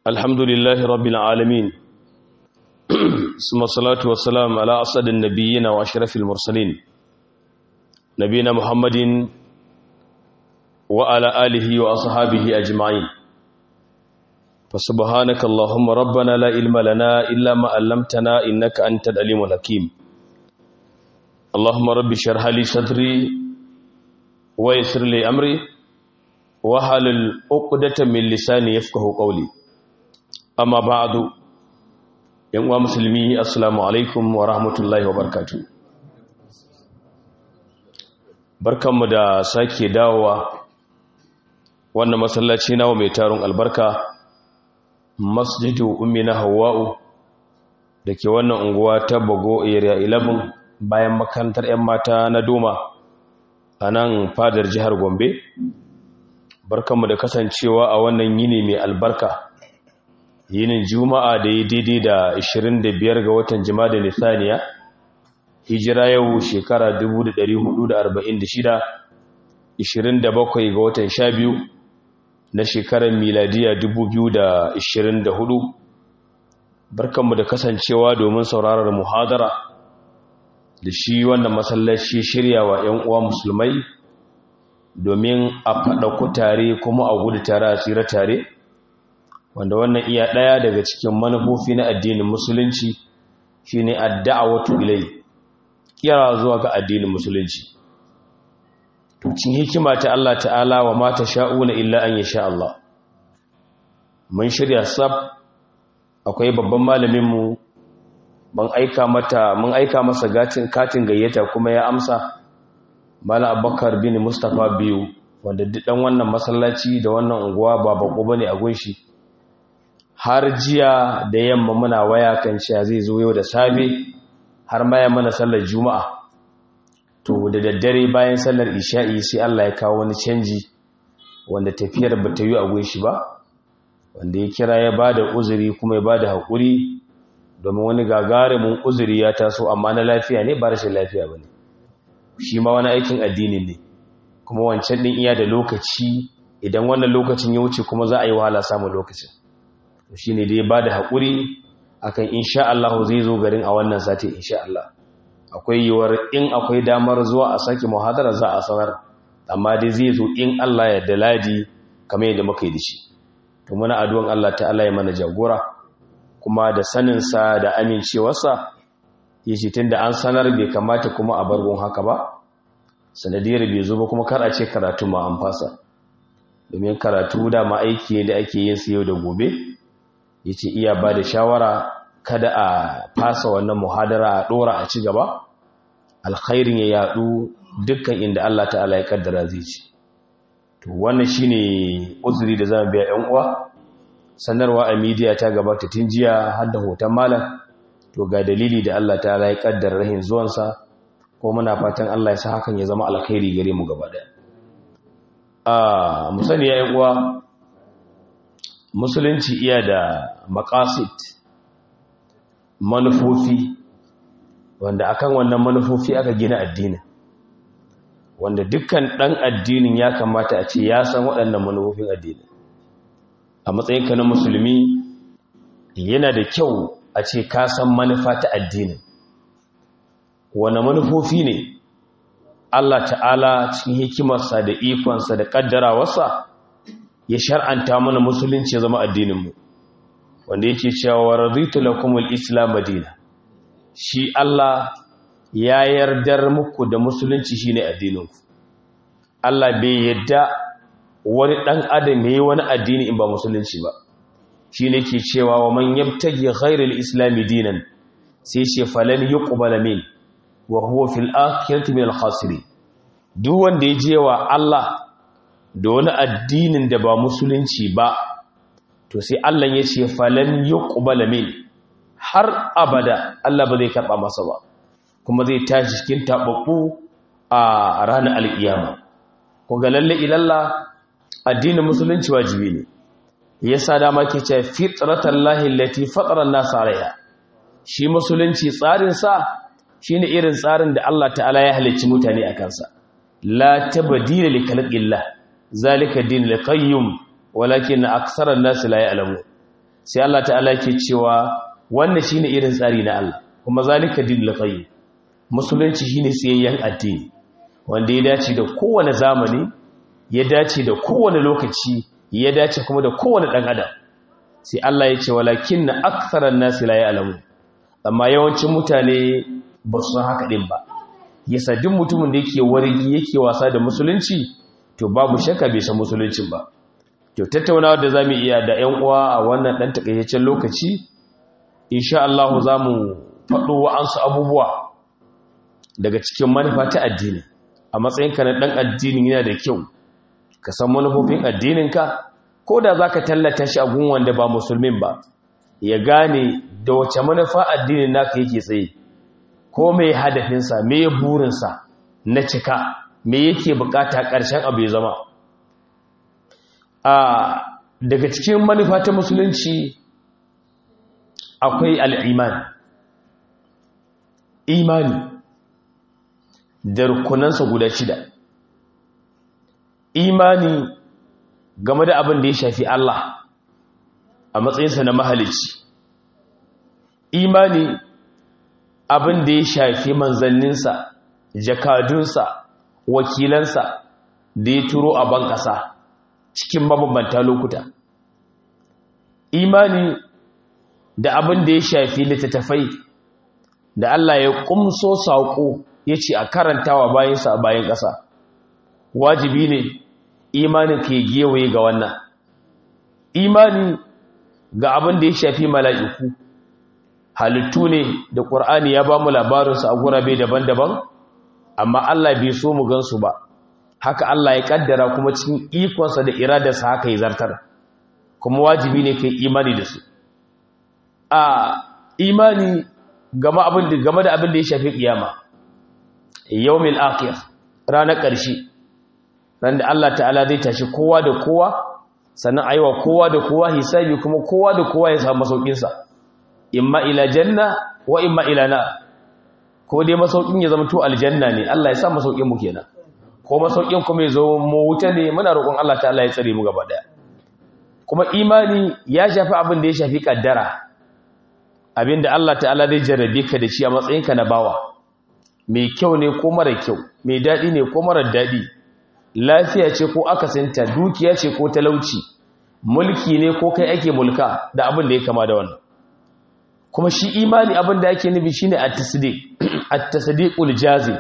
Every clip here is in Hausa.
الحمد لله رب العالمين ثم الصلاة والسلام على أسعد النبيين وأشرف المرسلين نبينا محمد وعلى آله وأصحابه أجمعين فسبحانك اللهم ربنا لا علم لنا إلا ما علمتنا إنك أنت العليم الحكيم اللهم رب اشرح لي صدري ويسر لي أمري وحلل عقدة من لساني يفقه قولي amma ba'adu yan uwa musulmi assalamu alaikum wa rahmatullahi wa barakatuh barkanmu da sake dawowa wannan masallaci nawa mai tarun albarka masjidu ummi na hawa'u da ke wannan unguwa ta bago area 11 bayan makarantar 'yan mata na doma a nan fadar jihar gombe barkanmu da kasancewa a wannan yini mai albarka yinin juma'a da ya daidai da 25 ga watan da nisaniya hijira yau shekara 1446 27 ga watan 12 na shekarar miladiya 2024 barkanmu da kasancewa domin sauraron muhadara da shi wannan masallaci shirya wa 'yan uwa musulmai domin a faɗa ku tare kuma a gudu tare a tsira tare wanda wannan iya ɗaya daga cikin manufofi na addinin musulunci shine adda'awatu ilai kira zuwa ga addinin musulunci cin hikima ta Allah ta'ala wa mata sha'una illa an yasha Allah mun shirya sab akwai babban malamin mu ban aika mata mun aika masa gatin katin gayyata kuma ya amsa Malam Abubakar bin Mustafa biyu wanda duk dan wannan masallaci da wannan unguwa ba bako bane a gunshi har jiya da yamma muna waya kan cewa zai zo yau da safe har ma ya mana sallar juma'a to da daddare bayan sallar isha'i sai Allah ya kawo wani canji wanda tafiyar ba ta yi a gunshi ba wanda ya kira ya ba da uzuri kuma ya ba da haƙuri domin wani gagarumin uzuri ya taso amma na lafiya ne ba rashin lafiya ba ne shi ma wani aikin addini ne kuma wancan ɗin iya da lokaci idan wannan lokacin ya wuce kuma za a yi wahala samun lokacin shi ne dai ba da haƙuri akan insha Allah zai zo garin a wannan sati insha Allah akwai yiwuwar in akwai damar zuwa a sake muhadara za a sanar amma dai zai zo in Allah ya da ladi kamar yadda muka yi da shi to muna addu'an Allah ta'ala ya mana jagora kuma da saninsa da amincewarsa ya ce tun da an sanar bai kamata kuma a bargon haka ba sanadiyar bai zo ba kuma kar a ce karatu ma an fasa domin karatu da ma aiki da ake yin su yau da gobe ya ce iya ba da shawara kada a fasa wannan muhadara a ɗora a ci gaba alkhairin ya yadu dukkan inda Allah ta'ala ya kaddara zai ci to wannan shine uzuri da zamu biya ƴan uwa sanarwa a media ta gabata tun jiya har da hoton malam to ga dalili da Allah ta'ala ya kaddara rahin zuwansa ko muna fatan Allah ya sa hakan ya zama alkhairi gare mu gaba daya a musani ya ƴan uwa musulunci iya da makasit manufofi wanda akan wannan manufofi aka gina addinin wanda dukkan ɗan addinin ya kamata a ce ya san waɗannan manufofin addinin a matsayinka na musulmi yana da kyau a ce ka san manufa ta addinin wane manufofi ne Allah ta'ala cikin hikimarsa da ikonsa da ƙaddarawarsa ya shar'anta mana musulunci ya zama addininmu wanda yake cewa wa raditu lakum al-islam madina shi Allah ya yardar muku da musulunci shine addininku Allah bai yadda wani dan adam yayi wani addini in ba musulunci ba shine ke cewa wa man yabtagi ghayra al-islam dinan sai ce falan yuqbala min wa huwa fil akhirati min al-khasirin duk wanda ya je wa Allah da wani addinin da ba musulunci ba to sai Allah ya ce falan yuqbala min har abada Allah ba zai karba masa ba kuma zai tashi cikin tababbu a ranar alkiyama ko ga lalle ilalla addinin musulunci wajibi ne yasa dama ke ce fitratallahi allati fatara an-nas alaiha shi musulunci tsarin sa shine irin tsarin da Allah ta'ala ya halicci mutane a kansa la tabdila li khalqillah zalika din al-qayyum walakin aksara an-nas la ya'lamu sai Allah ta'ala ke cewa wannan shine irin tsari na Allah kuma zalika dinul qayyim musulunci shine tsayayyen addini wanda ya dace da kowane zamani ya dace da kowane lokaci ya dace kuma da kowane dan adam sai Allah ya ce walakinna aktharan nasi la ya'lamu amma yawancin mutane ba su san haka din ba yasa duk mutumin da yake wargi yake wasa da musulunci to babu shakka bai san musuluncin ba to tattaunawa da zamu iya da ƴan uwa a wannan dan takaitaccen lokaci insha Allah zamu faɗo wa'ansu abubuwa daga cikin manufa ta addini a matsayinka na dan addini yana da kyau ka san manufofin addininka ko da zaka tallata shi a gun wanda ba musulmin ba ya gane da wace manufa addinin naka yake tsaye ko mai hadafinsa me burinsa na cika me yake bukata ƙarshen abu ya zama a daga cikin manufa ta musulunci akwai al'iman imani da rukunansa guda shida imani game da abin da ya shafi Allah a matsayinsa na mahalici imani abin da ya shafi manzanninsa jakadunsa wakilansa da ya turo a ban ƙasa cikin mabambanta lokuta imani da abin da ya shafi littattafai da Allah ya kumso saƙo ya ce a karantawa bayansa a bayan ƙasa wajibi ne imanin ke gewaye ga wannan imani ga abin da ya shafi mala'iku halittu ne da ƙur'ani ya ba mu labarinsu a gurabe daban-daban amma Allah bai so mu gansu ba haka Allah ya ƙaddara kuma cikin ikonsa da iradarsa haka ya zartar kuma wajibi ne kai imani da su a imani game da abin da ya shafi ƙiyama yawmin akhir ranar ƙarshe ran da Allah ta'ala zai tashi kowa da kowa sannan aiwa kowa da kowa hisabi kuma kowa da kowa ya samu masaukinsa imma ila janna wa imma ila na ko dai masaukin ya zama to aljanna ne Allah ya sa masaukin mu kenan ko masaukin kuma ya zo mu wuta ne muna roƙon Allah ta'ala ya tsare mu gaba daya kuma imani ya shafi abin da ya shafi kaddara abinda Allah ta'ala zai jarrabe ka da shi a matsayinka na bawa mai kyau ne ko mara kyau mai daɗi ne ko mara daɗi lafiya ce ko akasinta dukiya ce ko talauci mulki ne ko kai ake mulka da abin da ya kama da wannan kuma shi imani abin da ake nufi shine at-tasdiq at-tasdiqul jazim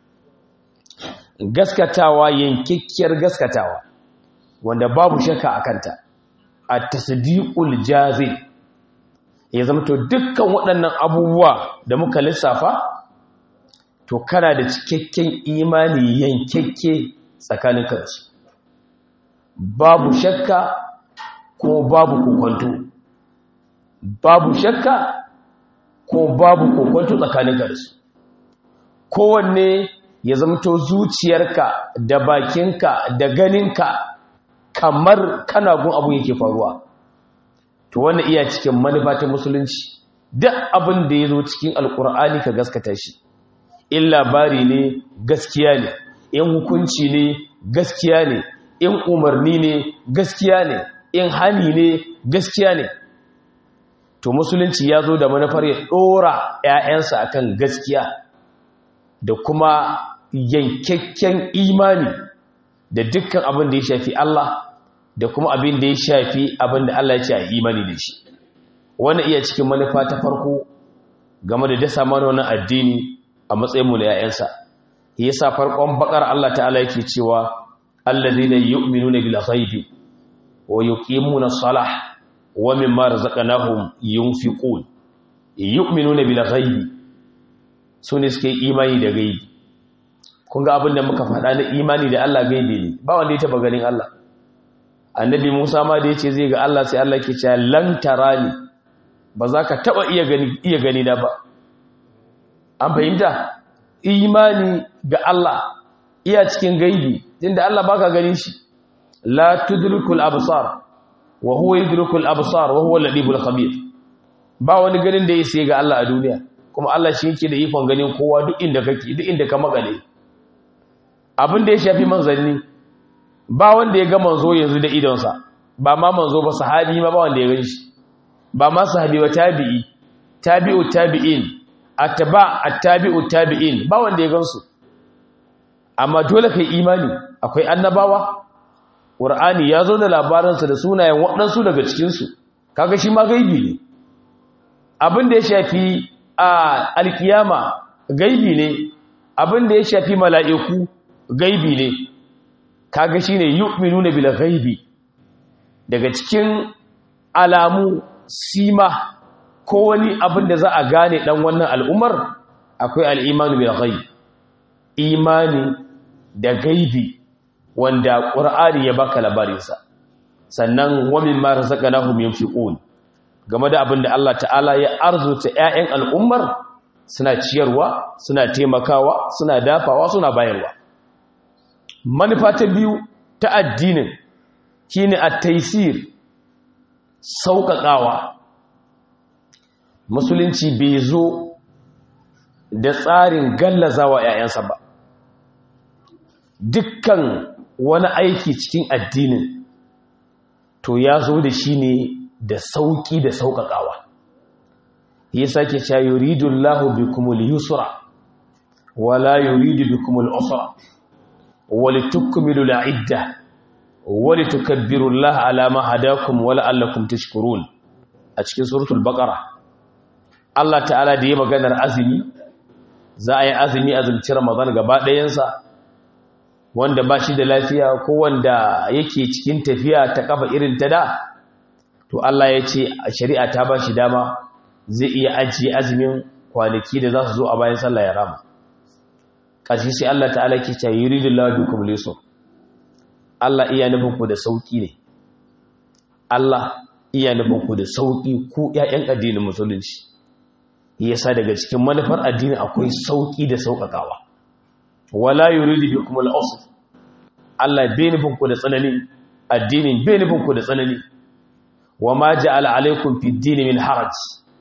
gaskatawa yankikkiyar gaskatawa wanda babu shakka akanta at-tasdiqul jazim ya zama to dukkan waɗannan abubuwa da muka lissafa to kana da cikakken imani yankekke tsakanin kansu babu shakka ko babu kokwanto babu shakka ko babu kokwanto tsakanin kansu kowanne ya zamto zuciyarka da bakinka da ganinka kamar kana gun abu yake faruwa to wannan iya cikin manufa ta musulunci duk abin da ya zo cikin alkur'ani ka gaskata shi in labari ne gaskiya ne in hukunci ne gaskiya ne in umarni ne gaskiya ne in hani ne gaskiya ne to musulunci ya zo da manufar ya ɗora 'ya'yansa akan gaskiya da kuma yankakken imani da dukkan abin da ya shafi Allah da kuma abin da ya shafi abin da Allah ya ce a imani da shi wannan iya cikin manufa ta farko game da dasa mana wannan addini a matsayinmu na 'ya'yansa yasa farkon bakar Allah ta'ala yake cewa alladhina yu'minuna bil ghaibi wa yuqimuna as-salah wa mimma razaqnahum yunfiqun yu'minuna bil ghaibi sune suke imani da gaibi kun ga abin da muka faɗa na imani da Allah gaibi ne ba wanda ya taba ganin Allah annabi Musa ma da yace zai ga Allah sai Allah ke cewa lan tarani ba za ka taba iya gani iya gani na ba an fahimta imani ga Allah iya cikin gaibi tunda Allah baka ganin shi la tudrikul absar wa huwa yudrikul absar wa huwa al-ladibul khabir ba wani ganin da yake ga Allah a duniya kuma Allah shi yake da ikon ganin kowa duk inda kake duk inda ka magale abin da ya shafi manzanni ba wanda ya ga manzo yanzu da idonsa ba ma manzo ba sahabi ma ba wanda ya gani shi ba ma sahabi ba tabi'i tabi'u tabi'in atba attabi'u tabi'in ba wanda ya gansu amma dole kai imani akwai annabawa qur'ani ya zo da labaransa da sunayen waɗansu daga cikin su kaga shi ma gaibi ne abin da ya shafi a alkiyama gaibi ne abin da ya shafi mala'iku gaibi ne kaga shine yu'minuna bil ghaibi daga cikin alamu sima ko wani abin da za a gane dan wannan al'ummar akwai al'imanu bil ghaib imani da gaibi wanda qur'ani ya baka labarinsa sannan wa mimma razaqnahum yunfiqun game da abin da Allah ta'ala ya arzuta ƴaƴan al'ummar suna ciyarwa suna taimakawa suna dafawa suna bayarwa manufa ta biyu ta addinin shine at-taysir sauƙaƙawa musulunci bai zo da tsarin gallazawa ‘ya'yansa ba dukkan wani aiki cikin addinin to ya zo da shi ne da sauƙi da sauƙaƙawa ya sake cewa yuridun lahu bi kumul yusra wala yuridu bi kumul usra wali tukmilu la'idda wali tukabbiru Allah ala ma hadakum wala allakum tashkurun a cikin suratul baqara Allah ta'ala da ya maganar azumi za a yi azumi azumci Ramadan gaba ɗayansa wanda ba shi da lafiya ko wanda yake cikin tafiya ta kafa irin ta da to Allah ya ce a shari'a ta ba shi dama zai iya ajiye azumin kwanaki da za su zo a bayan sallah ya rama ƙarshe sai Allah ta'ala ke ce yuridullahu bikum lisu Allah iya nufin ku da sauki ne Allah iya nufin ku da sauki ku ƴaƴan addinin musulunci yasa daga cikin manufar addini akwai sauki da sauƙaƙawa wala yuridu bikum al-usr Allah bai nufin ku da tsanani addinin bai nufin ku da tsanani wama ja'ala alaikum fid din min haraj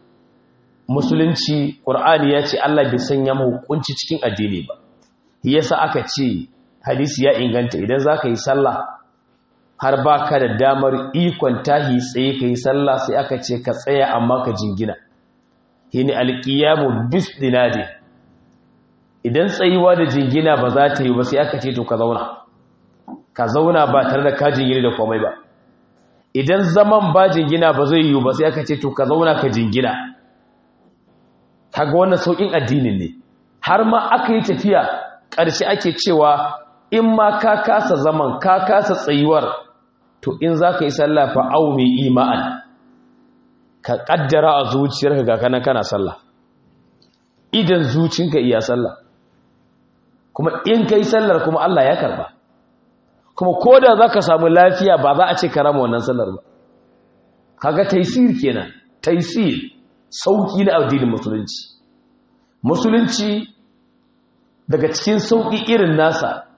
musulunci qur'ani ya ce Allah bai sanya mu hukunci cikin addini ba yasa aka ce hadisi ya inganta idan zaka yi sallah har baka da damar ikon tahi tsaye kai sallah sai aka ce ka tsaya amma ka jingina shine alqiyamu bisdinadi idan tsayuwa da jingina ba za ta yi ba sai aka ce to ka zauna ka zauna ba tare da ka jingina da komai ba idan zaman ba jingina ba zai yi ba sai aka ce to ka zauna ka jingina kaga wannan saukin addinin ne har ma aka yi tafiya ƙarshe ake cewa in ma ka kasa zaman ka kasa tsayuwar to in za ka yi sallah fa au mai ima'an ka ƙaddara a zuciyarka ga kanan kana sallah idan zucinka iya sallah kuma in ka yi sallar kuma Allah ya karba kuma ko da za ka samu lafiya ba za a ce ka rama wannan sallar ba kaga taisir kenan taisir sauki na addinin musulunci musulunci daga cikin sauki irin nasa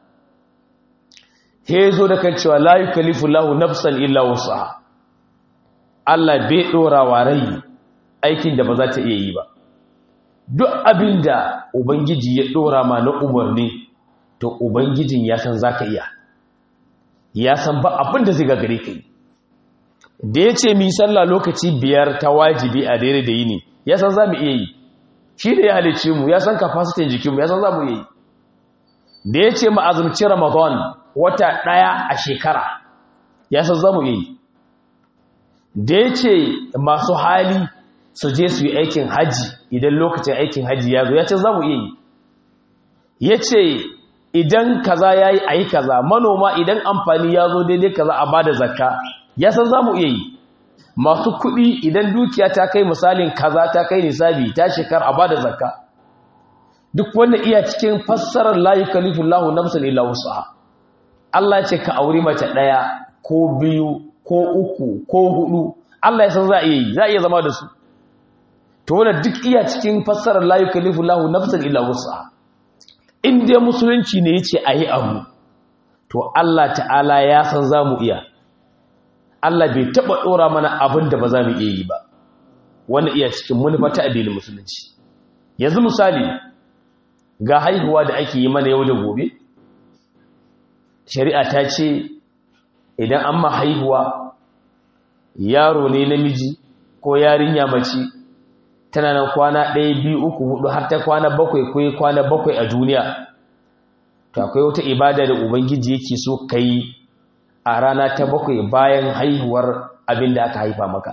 he zo da kan cewa la yukallifu lahu nafsan illa wusaha Allah bai dora wa rai aikin da ba za ta iya yi ba duk abinda ubangiji ya dora ma na umarni to ubangijin ya san zaka iya ya san ba abin da zai gagare ka yi da ya ce mi sallah lokaci biyar ta wajibi a daidai da yini ya san za mu iya yi shi da ya halice mu ya san kafasitin jikinmu ya san za mu iya yi da ya ce ma'azumci ramadan wata ɗaya a shekara ya san za mu iya yi da ya ce masu hali su je su yi aikin haji idan lokacin aikin haji ya zo ya ce za mu iya yi ya ce idan kaza ya yi a yi kaza manoma idan amfani ya zo daidai kaza a bada zakka ya san za mu iya yi masu kuɗi idan dukiya ta kai misalin kaza ta kai nisabi ta shekar a bada zakka duk wanda iya cikin fassarar la yukallifu Allahu nafsan illa wus'aha Allah ce ka auri mace ɗaya ko biyu ko uku ko hudu Allah ya san za a iya yi za a iya zama da su to wannan duk iya cikin fassarar la yukallifu Allahu nafsan illa wus'aha in dai musulunci ne ya ce a yi abu to Allah ta'ala ya san za mu iya Allah bai taɓa ɗora mana abin da ba za mu iya yi ba wanda iya cikin manufa ta addinin musulunci yanzu misali ga haihuwa da ake yi mana yau da gobe shari'a ta ce idan an ma haihuwa yaro ne namiji ko yarinya mace tana nan kwana ɗaya biyu uku hudu har ta kwana bakwai ko kwana bakwai a duniya to akwai wata ibada da ubangiji yake so ka yi a rana ta bakwai bayan haihuwar abin da aka haifa maka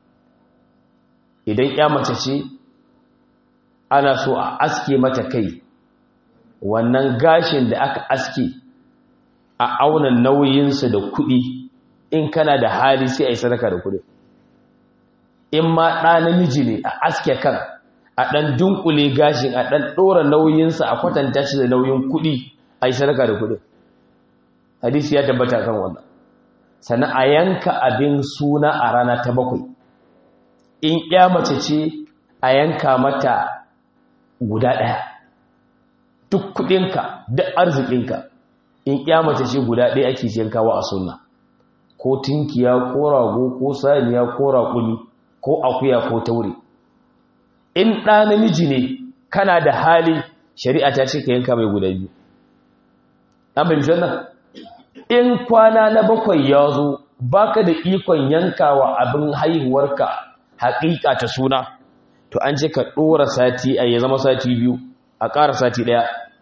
idan ya mace ce ana so a aske mata kai wannan gashin da aka aske a auna nauyinsa da kuɗi in kana da hali sai a yi sadaka da kuɗi in ma ɗa namiji ne a aske kan a ɗan dunkule gashin a ɗan ɗora nauyinsa a kwatanta shi da nauyin kuɗi a yi sadaka da kuɗi hadisi ya tabbata kan wannan sannan a yanka abin suna a rana ta bakwai in ya mace ce a yanka mata guda ɗaya duk kuɗinka duk arzikinka in ya mace ce guda ɗaya ake yankawa a sunna ko tinkiya ko rago ko saniya ko raƙuni ko akuya ko taure in ɗa namiji ne kana da hali shari'a ta ce ka yanka mai guda biyu an fahimci wannan in kwana na bakwai ya zo baka da ikon yankawa abin haihuwarka haƙiƙa ta suna to an ce ka ɗora sati a ya zama sati biyu a ƙara sati ɗaya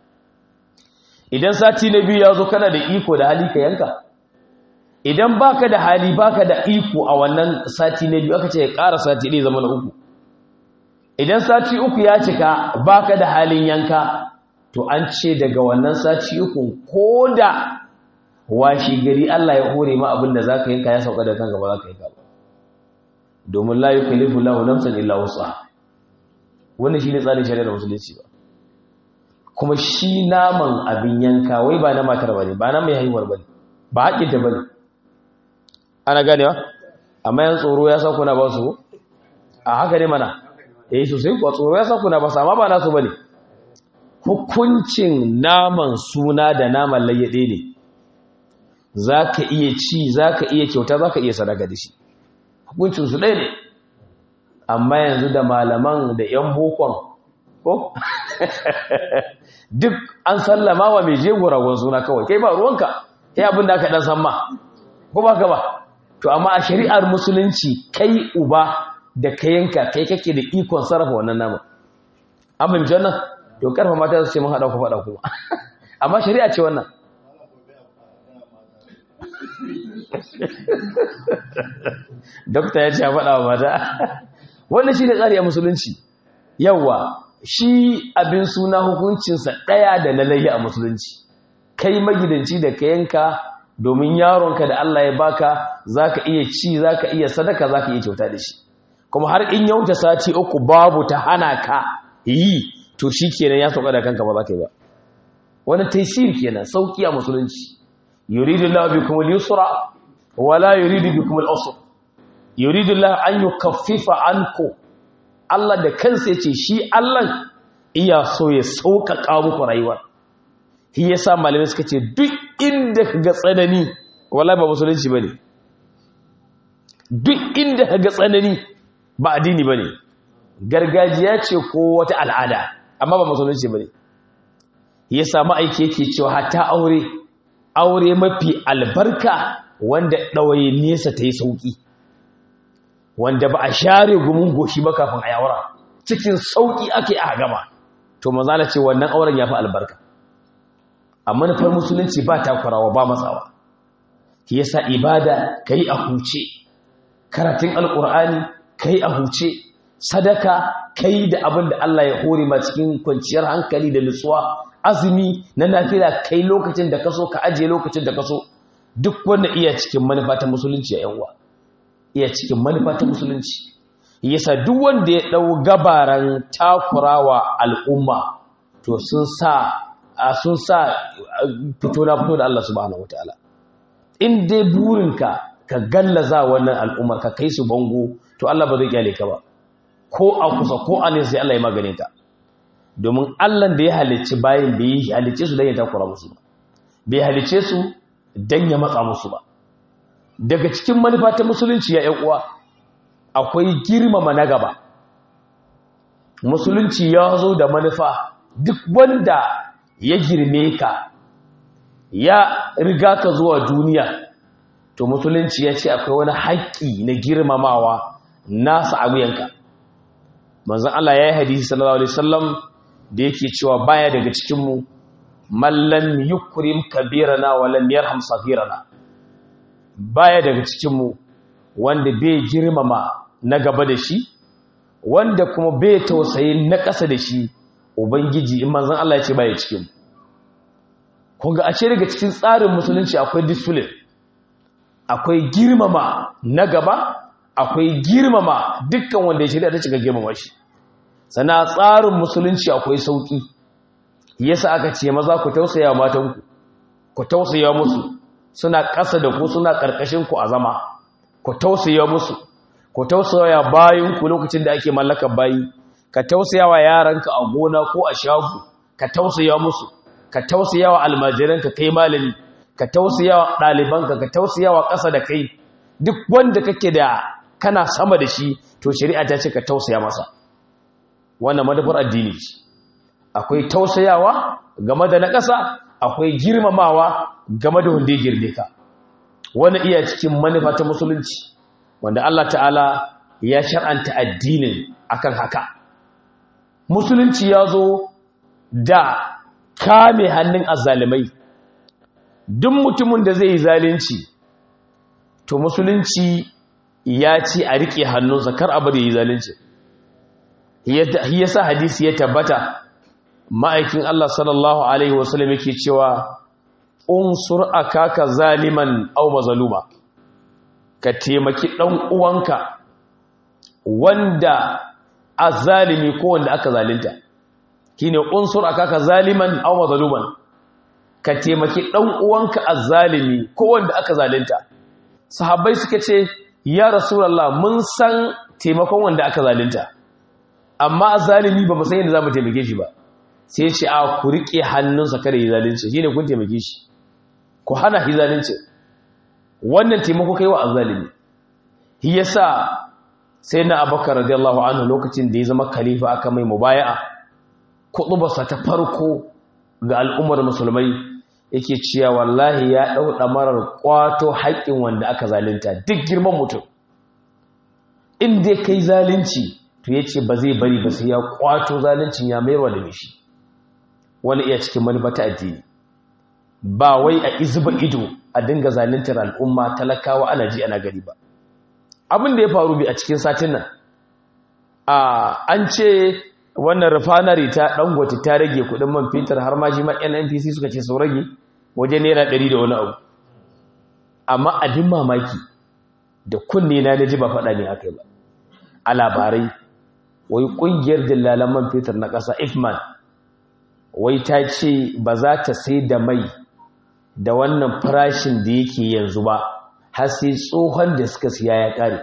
idan sati na biyu ya zo kana da iko da hali ka yanka idan baka da hali baka da iko a wannan sati na biyu aka ce ya ƙara sati ɗaya zama na uku idan sati uku ya cika baka da halin yanka to an ce daga wannan sati uku ko da washi gari Allah ya hore ma abin da za ka yanka ya sauka da kanka ba za ka yanka ba domin la yukallifu lahu nafsan illa wus'aha wannan shine tsarin shari'ar musulunci ba kuma shi naman abin yanka wai ba na matar bane ba na mai haihuwar bane ba haƙin ta bane ana ganewa amma yan tsoro ya sa kuna ba su a haka ne mana eh sosai kuwa tsoro ya sa kuna ba su amma ba nasu bane hukuncin naman suna da naman layyade ne zaka iya ci zaka iya kyauta zaka iya sadaka da shi hukuncin su ɗaya ne amma yanzu da malaman da 'yan bokon ko duk an sallama wa mai jego ragon suna kawai kai ba ruwanka ya abin da aka ɗan san ma ko ba ka ba to amma a shari'ar musulunci kai uba da ka yanka kai kake da ikon sarrafa wannan nama an fahimci wannan to karfa mata su ce mun haɗa ku faɗa kuma amma shari'a ce wannan dokta ya ce a faɗa wa mata wannan shi ne tsari a musulunci yawa shi abin suna hukuncinsa ɗaya da na layya a musulunci kai magidanci da ka yanka domin yaronka da Allah ya baka za ka iya ci za ka iya sadaka za ka iya kyauta da shi kuma har in yauta sati uku babu ta hana ka yi to shi kenan ya sauka da kanka ba za ka yi ba wani taisir kenan sauki a musulunci yuridu Allah bikum al-yusra wala yuridu bikum al-usra yuridu Allah an yukaffifa anku Allah da kansa yace shi Allah iya so ya sauƙaƙa muku rayuwa shi yasa malamai suka ce duk inda kaga tsanani wallahi ba musulunci bane duk inda kaga tsanani ba addini bane gargajiya ce ko wata al'ada amma ba musulunci bane yasa ma'aiki yake cewa hatta aure aure mafi albarka wanda ɗawaye nesa ta yi sauƙi wanda ba a share gumin goshi ba kafin a yawara cikin sauƙi ake a gama to mazala ce wannan auren ya fi albarka a manufar musulunci ba takurawa ba matsawa ki yasa ibada ka yi a huce karatun alƙur'ani ka yi a huce sadaka ka yi da abin da Allah ya hore ma cikin kwanciyar hankali da nutsuwa azumi na nafila kai lokacin da kaso ka ajiye lokacin da kaso duk wanda iya cikin manufa ta musulunci a yanwa iya cikin manufa ta musulunci yasa duk wanda ya dau gabaran takurawa al'umma to sun sa sun sa fito na fito da Allah subhanahu wataala in dai burinka ka gallaza wannan al'ummar ka kai su bango to Allah ba zai kyale ka ba ko a kusa ko a nesa sai Allah ya magane ka domin Allah da ya halicci bayan bai yi halicce su don ya takura musu ba bai halicce su don ya matsa musu ba daga cikin manufa ta musulunci ya ‘yan uwa akwai girmama na gaba musulunci ya zo da manufa duk wanda ya girme ka ya riga ka zuwa duniya to musulunci ya ce akwai wani haƙƙi na girmamawa nasa a wuyanka manzon Allah ya yi hadisi sallallahu alaihi wasallam da yake cewa baya daga cikin mu man lam yukrim kabirana wa lam yarham saghirana baya daga cikin mu wanda bai girmama na gaba da shi wanda kuma bai tausayi na ƙasa da shi ubangiji in manzon Allah ya ce baya cikin mu kun ga ashe daga cikin tsarin musulunci akwai discipline akwai girmama na gaba akwai girmama dukkan wanda ya shirya ta cika girmama shi sana tsarin musulunci akwai sauki yasa aka ce maza ku tausaya matanku ku tausaya musu suna ƙasa da ku suna ƙarƙashin ku a zama ku tausaya musu ku tausaya bayin ku lokacin da ake mallakar bayi ka tausaya wa yaranka a gona ko a shago ka tausaya musu ka tausaya wa almajiranka kai malami ka tausaya wa ɗalibanka ka tausaya wa ƙasa da kai duk wanda kake da kana sama da shi to shari'a ta ce ka tausaya masa wannan madafar addini ce akwai tausayawa game da na ƙasa akwai girmamawa game da wanda ya girme ka wani iya cikin manufa ta musulunci wanda Allah ta'ala ya shar'anta addinin akan haka musulunci ya zo da kame hannun azalimai duk mutumin da zai yi zalunci to musulunci ya ce a riƙe hannunsa kar abu da yi zalunci yasa hadisi ya tabbata ma'aikin Allah sallallahu alaihi wasallam yake cewa unsur akaka zaliman aw mazluma ka taimaki dan uwanka wanda azalimi ko wanda aka zalunta kine unsur akaka zaliman aw mazluman ka taimaki dan uwanka azzalimi ko wanda aka zalunta sahabbai suka ce ya rasulullah mun san taimakon wanda aka zalunta amma azzalimi ba mu san yadda zamu taimake shi ba sai ce a ku rike hannunsa kada yi zalunci shine kun taimake shi ku hana shi zalunci wannan taimako kai wa azzalimi shi yasa sai na abakar radiyallahu anhu lokacin da ya zama khalifa aka mai mubaya'a kutubarsa ta farko ga al'ummar musulmai yake cewa wallahi ya dau damarar kwato haƙƙin wanda aka zalunta duk girman mutum in dai kai zalunci to yace ba zai bari ba sai ya kwato zaluncin ya mayarwa da mishi wani iya cikin manufa ta addini ba wai a izuba ido a dinga zaluntar al'umma talakawa ana ji ana gari ba abin da ya faru bi a cikin satin nan a an ce wannan refinery ta dangote ta rage kudin man fetur har ma shi ma NNPC suka ce sau rage waje naira 100 da wani abu amma abin mamaki da kunne na naji ba faɗa ne akai ba a labarai wai kungiyar dillalan man fetur na ƙasa ifman wai ta ce ba za ta sai da mai da wannan farashin da yake yanzu ba har sai tsohon da suka siya ya ƙare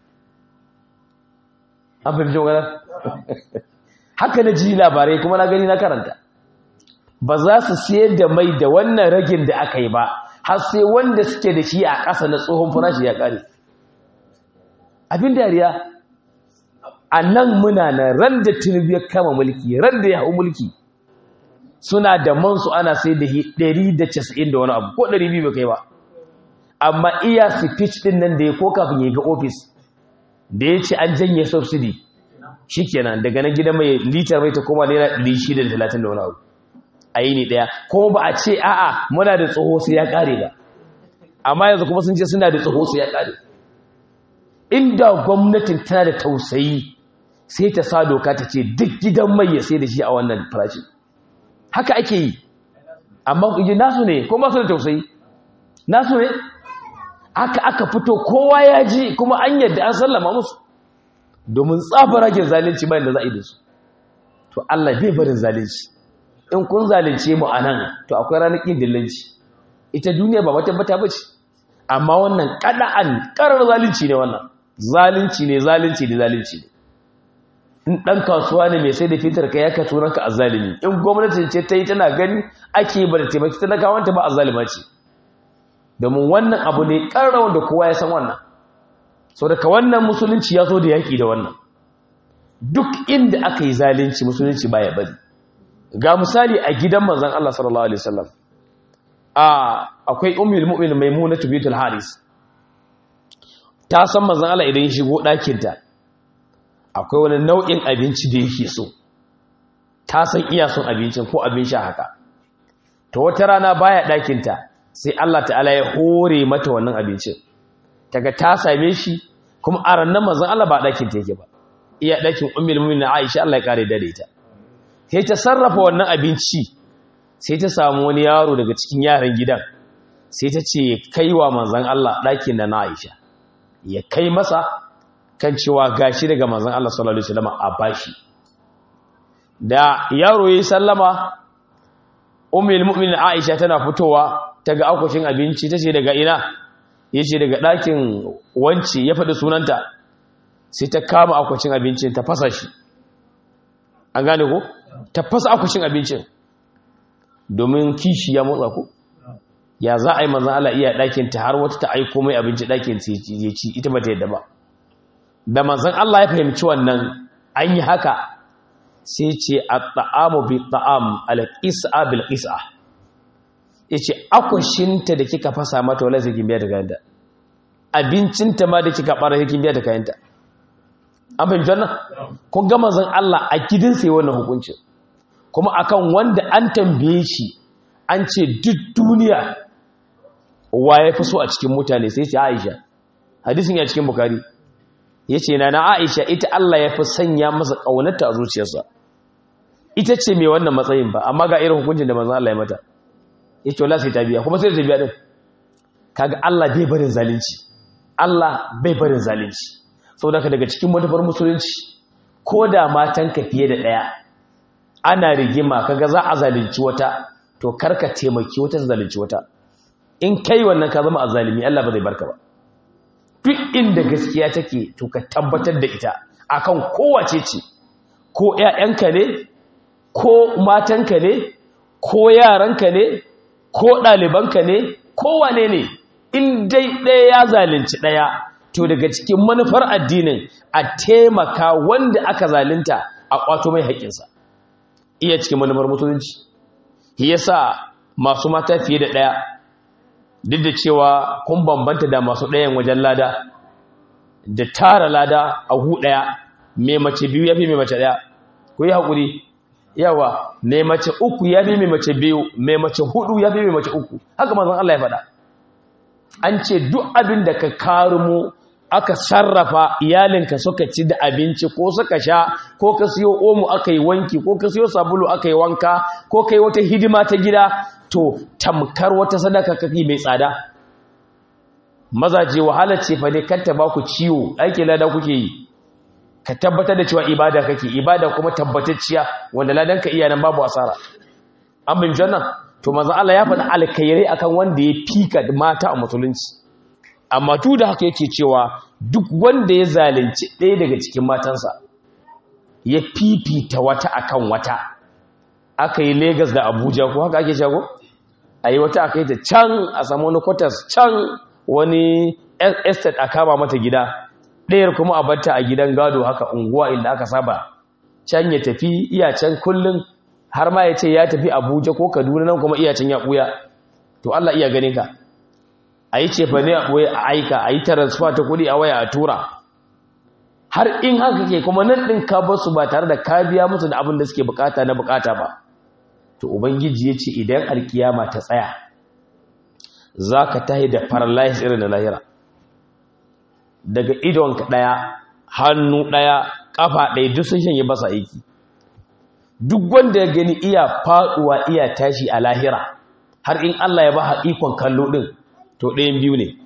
an fahimci magana haka na ji labarai kuma na gani na karanta ba za su siyar da mai da wannan ragin da aka yi ba har sai wanda suke da shi a ƙasa na tsohon farashi ya ƙare abin dariya a nan muna na ran da tinubu ya kama mulki ran da ya hau mulki suna da mansu ana sai da 190 da wani abu ko 200 bai kai ba amma iya speech din nan da ya ko kafin ya ga office da ya ce an janye subsidy shikenan daga na gida mai litar mai ta koma naira 630 da wani abu a yi ne daya kuma ba a ce a'a muna da tsoho sai ya kare ba amma yanzu kuma sun ce suna da tsoho sai ya kare inda gwamnatin tana da tausayi sai ta sa doka ta ce duk gidan mai ya sai da shi a wannan farashi haka ake yi amma kuji nasu ne ko masu da tausayi nasu ne aka aka fito kowa ya ji kuma an yadda an sallama musu domin tsafa rage zalunci bayan da za a yi da su to Allah bai barin zalunci in kun zalunce mu a nan to akwai ranar ƙin dillanci ita duniya ba wata bata bace amma wannan kada'an karar zalunci ne wannan zalunci ne zalunci ne zalunci ne in ɗan kasuwa ne mai sai da fitar ka ya ka turan ka azzalimi in gwamnati ce ta yi tana gani ake ba da taimaki talakawanta ba azzalima ce domin wannan abu ne ƙarar wanda kowa ya san wannan sau daga wannan musulunci ya zo da yaƙi da wannan duk inda aka yi zalunci musulunci baya bari ga misali a gidan manzon Allah sallallahu alaihi wasallam a akwai ummul mu'min maimuna bitul haris ta san manzon Allah idan ya shigo ɗakinta akwai wani nau'in abinci da yake so ta san iya son abincin ko abin sha haka to wata rana baya ɗakinta sai Allah ta'ala ya hore mata wannan abincin daga ta same shi kuma a ranar manzon Allah ba ɗakin ta yake ba iya ɗakin ummul mu'minin Aisha Allah ya kare da ita sai ta sarrafa wannan abinci sai ta samu wani yaro daga cikin yaran gidan sai ta ce kai wa manzon Allah ɗakin da na Aisha ya kai masa kan cewa gashi daga manzon Allah sallallahu alaihi wasallam a bashi da yaro yayi sallama ummul mu'minin Aisha tana fitowa ta ga akwashin abinci tace daga ina yace daga ɗakin wanci ya faɗi sunanta sai ta kama akwashin abincin ta fasa shi an gane ko ta fasa akwashin abincin domin kishi ya motsa ku ya za a yi manzan Allah iya ɗakin ta har wata ta aiko mai abinci ɗakin ya ci ita ba ta yadda ba da manzan Allah ya fahimci wannan an yi haka sai ce a ta'amu bi ta'am al-qis'a bil qis'a yace akwashinta da kika fasa mata wala sai kin biya da kayanta abincinta ma da kika bara sai kin biya da kayanta an fahimci wannan kun ga manzan Allah a gidan sai wannan hukuncin kuma akan wanda an tambaye shi an ce duk duniya wa ya fi so a cikin mutane sai ce Aisha hadisin ya cikin Bukhari yace na na Aisha ita Allah ya fi sanya masa kaunarta a zuciyarsa ita ce mai wannan matsayin ba amma ga irin hukuncin da manzon Allah ya mata yace wallahi sai ta biya kuma sai ta biya din kaga Allah bai barin zalunci Allah bai barin zalunci saboda daga cikin manufar musulunci ko da matan ka fiye da daya ana rigima kaga za a zalunci wata to karka taimaki wata zalunci wata in kai wannan ka zama azalimi Allah ba zai barka ba duk inda gaskiya take to ka tabbatar da ita akan kowace ce ko ƴaƴanka ne ko matanka ne ko yaranka ne ko ɗalibanka ne ko wane ne in dai ɗaya ya zalunci ɗaya to daga cikin manufar addinin a taimaka wanda aka zalunta a ƙwato mai haƙƙinsa iya cikin manufar musulunci yasa masu mata fiye da ɗaya duk da cewa kun bambanta da masu ɗayan wajen lada da tara lada a hu ɗaya mai mace biyu ya fi mai mace ɗaya ku yi haƙuri yawa mai mace uku ya fi mai mace biyu mai mace hudu ya fi mai mace uku haka mazan Allah ya faɗa an ce duk abin da ka karumo aka sarrafa iyalinka suka ci da abinci ko suka sha ko ka siyo omo aka yi wanki ko ka siyo sabulu aka yi wanka ko ka yi wata hidima ta gida to tamkar wata sadaka kake mai tsada mazaje wahala ce fa ne kanta ba ku ciwo aiki lada kuke yi ka tabbatar da cewa ibada kake ibada kuma tabbatacciya wanda ladan ka iya nan babu asara an bin jannan to manzo Allah ya faɗi alkhairai akan wanda ya fika mata a musulunci amma tu da haka yake cewa duk wanda ya zalunci ɗaya daga cikin matansa ya fifita wata akan wata aka yi Legas da Abuja ko haka ake shago a yi wata aka yi ta can a samu wani kwatas can wani estate a kama mata gida ɗayar kuma a batta a gidan gado haka unguwa inda aka saba can ya tafi iya can kullum har ma ya ce ya tafi Abuja ko Kaduna nan kuma iya can ya ɓuya to Allah iya ganin ka a yi cefa ne a ɓoye a aika a yi transfer ta kuɗi a waya a tura har in haka ke kuma nan ɗin ka basu ba tare da ka biya musu da abin da suke bukata na bukata ba to ubangiji ya ce idan alkiyama ta tsaya za ka tahi da paralyze irin da lahira daga idonka ɗaya hannu ɗaya ƙafa ɗaya duk sun shanye basa aiki duk wanda ya gani iya faɗuwa iya tashi a lahira har in Allah ya ba ikon kallo ɗin to ɗayan biyu ne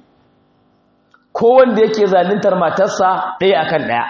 ko wanda yake zaluntar matarsa ɗaya akan ɗaya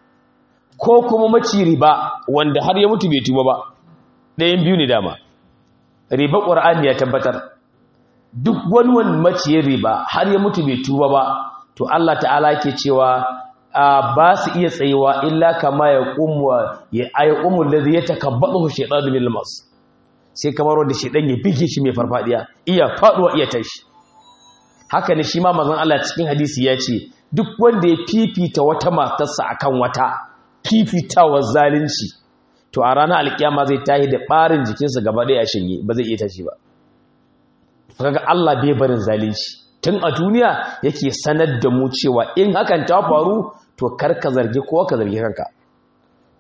ko kuma maci riba wanda har ya mutu bai tuba ba ɗayan biyu ne dama riba ƙwar'ani ya tabbatar duk wani wani maciyin riba har ya mutu bai tuba ba to Allah ta'ala ke cewa ba su iya tsayewa illa kama ya ƙumuwa ya ayi ƙumun da zai takabbaɗa shaiɗan da milmas sai kamar wanda shaiɗan ya bige shi mai farfaɗiya iya faɗuwa iya tashi haka ne shi ma mazan Allah cikin hadisi ya ce duk wanda ya fifita wata matarsa akan wata fifitawar zalunci to a ranar alkiyama zai tahi da ɓarin jikinsa gaba ɗaya shanye ba zai iya tashi ba kaga Allah bai barin zalunci tun a duniya yake sanar da mu cewa in hakan ta faru to kar ka zargi kowa ka zargi kanka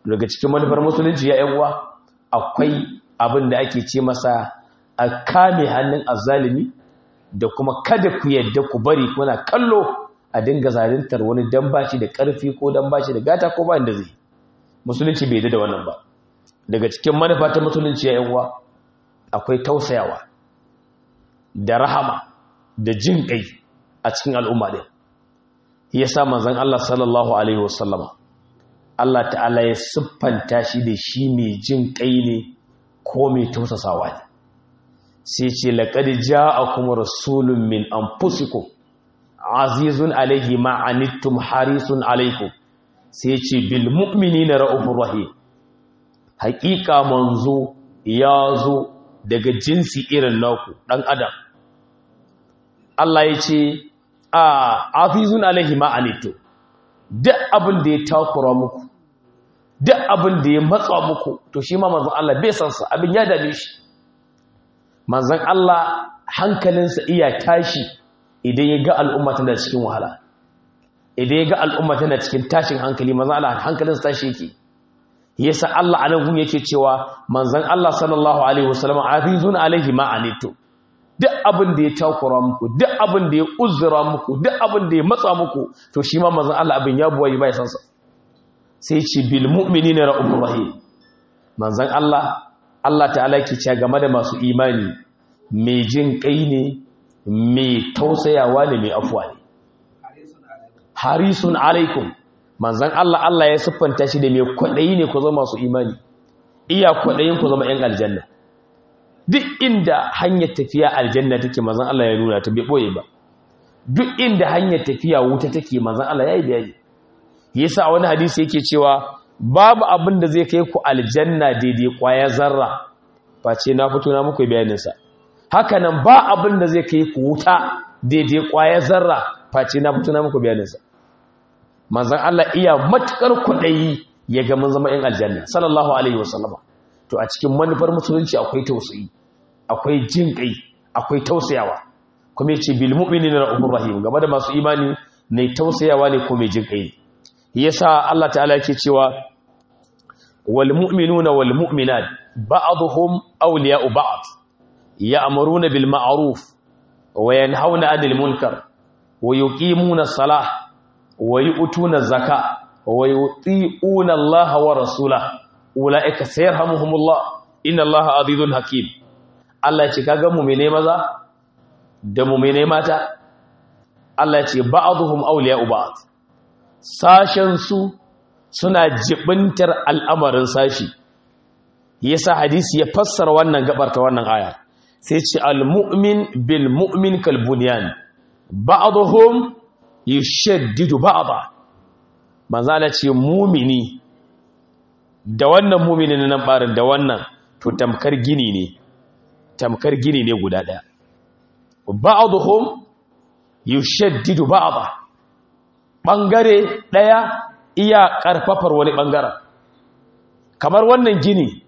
daga cikin manufar musulunci ya yan uwa akwai abin da ake ce masa a kame hannun azzalimi da kuma kada ku yadda ku bari kuna kallo a dinga zaluntar wani dan bashi da karfi ko dan bashi da gata ko ba inda zai musulunci bai da wannan ba daga cikin manufa ta musulunci ya yan uwa akwai tausayawa da rahama da jin kai a cikin al'umma din yasa manzon Allah sallallahu alaihi wasallama Allah ta'ala ya siffanta shi da shi mai jin kai ne ko mai tausasawa ne sai ce laqad ja'akum rasulun min anfusikum azizun alaihi ma anittum harisun alaikum sai ce bil mu'minina ra'ufur rahim haƙiƙa manzo ya zo daga jinsi irin naku ɗan adam Allah ya ce a afizun alaihi ma'anito duk abin da ya takura muku duk abin da ya matsa muku to shi ma manzan Allah bai sansa abin ya dame shi manzan Allah hankalinsa iya tashi idan ya ga al'umma tana cikin wahala idan ya ga al'umma tana cikin tashin hankali manzan Allah hankalinsa tashi yake yasa Allah anan gun yake cewa manzon Allah sallallahu alaihi wasallam afizun alaihi ma anitu duk abin da ya takura muku duk abin da ya uzura muku duk abin da ya matsa muku to shi ma manzon Allah abin ya buwayi bai san sa sai ce bil mu'minina ra'ufur rahim manzon Allah Allah ta'ala yake cewa game da masu imani mai jin kai ne mai tausayawa ne mai afuwa ne harisun alaikum manzan Allah Allah ya siffanta shi da mai kwaɗayi ne ku zama masu imani iya kwaɗayin ku zama ‘yan aljanna duk inda hanyar tafiya aljanna take manzan Allah ya nuna ta bai ɓoye ba duk inda hanyar tafiya wuta take manzan Allah ya yi bayani yasa a wani hadisi yake cewa babu abin da zai kai ku aljanna daidai kwaya zarra face na fito na muku bayaninsa haka nan ba abin da zai kai ku wuta daidai kwaya zarra face na fito na muku bayaninsa manzan Allah iya matukar kwaɗayi ya ga mun zama ‘yan aljanna sallallahu alaihi wasallama to a cikin manufar musulunci akwai tausayi akwai jin kai akwai tausayawa kuma yace bil mu'minina ra'ufur rahim game da masu imani ne tausayawa ne ko mai jin kai yasa Allah ta'ala yake cewa wal mu'minuna wal mu'minat ba'dhum awliya'u ba'd ya'muruna bil ma'ruf wa yanhauna 'anil munkar wa yuqimuna as-salah wa yu'tuna zaka wa yuti'una Allah wa rasulahu ulaika sayarhamuhumullah inna Allah azizun hakim Allah ya ce kaga mu'mine maza da mu'mine mata Allah ya ce ba'dhum awliya'u ba'd sashen su suna jibintar al'amarin sashi yasa hadisi ya fassara wannan gabar ta wannan aya sai ce al-mu'min bil mu'min kal bunyan ba'dhum yushaddidu ba'da manzo Allah ce mumini da wannan mumini na nan barin da wannan to tamkar gini ne tamkar gini ne guda daya ba'dhum yushaddidu ba'da bangare daya iya karfafar wani bangaren kamar wannan gini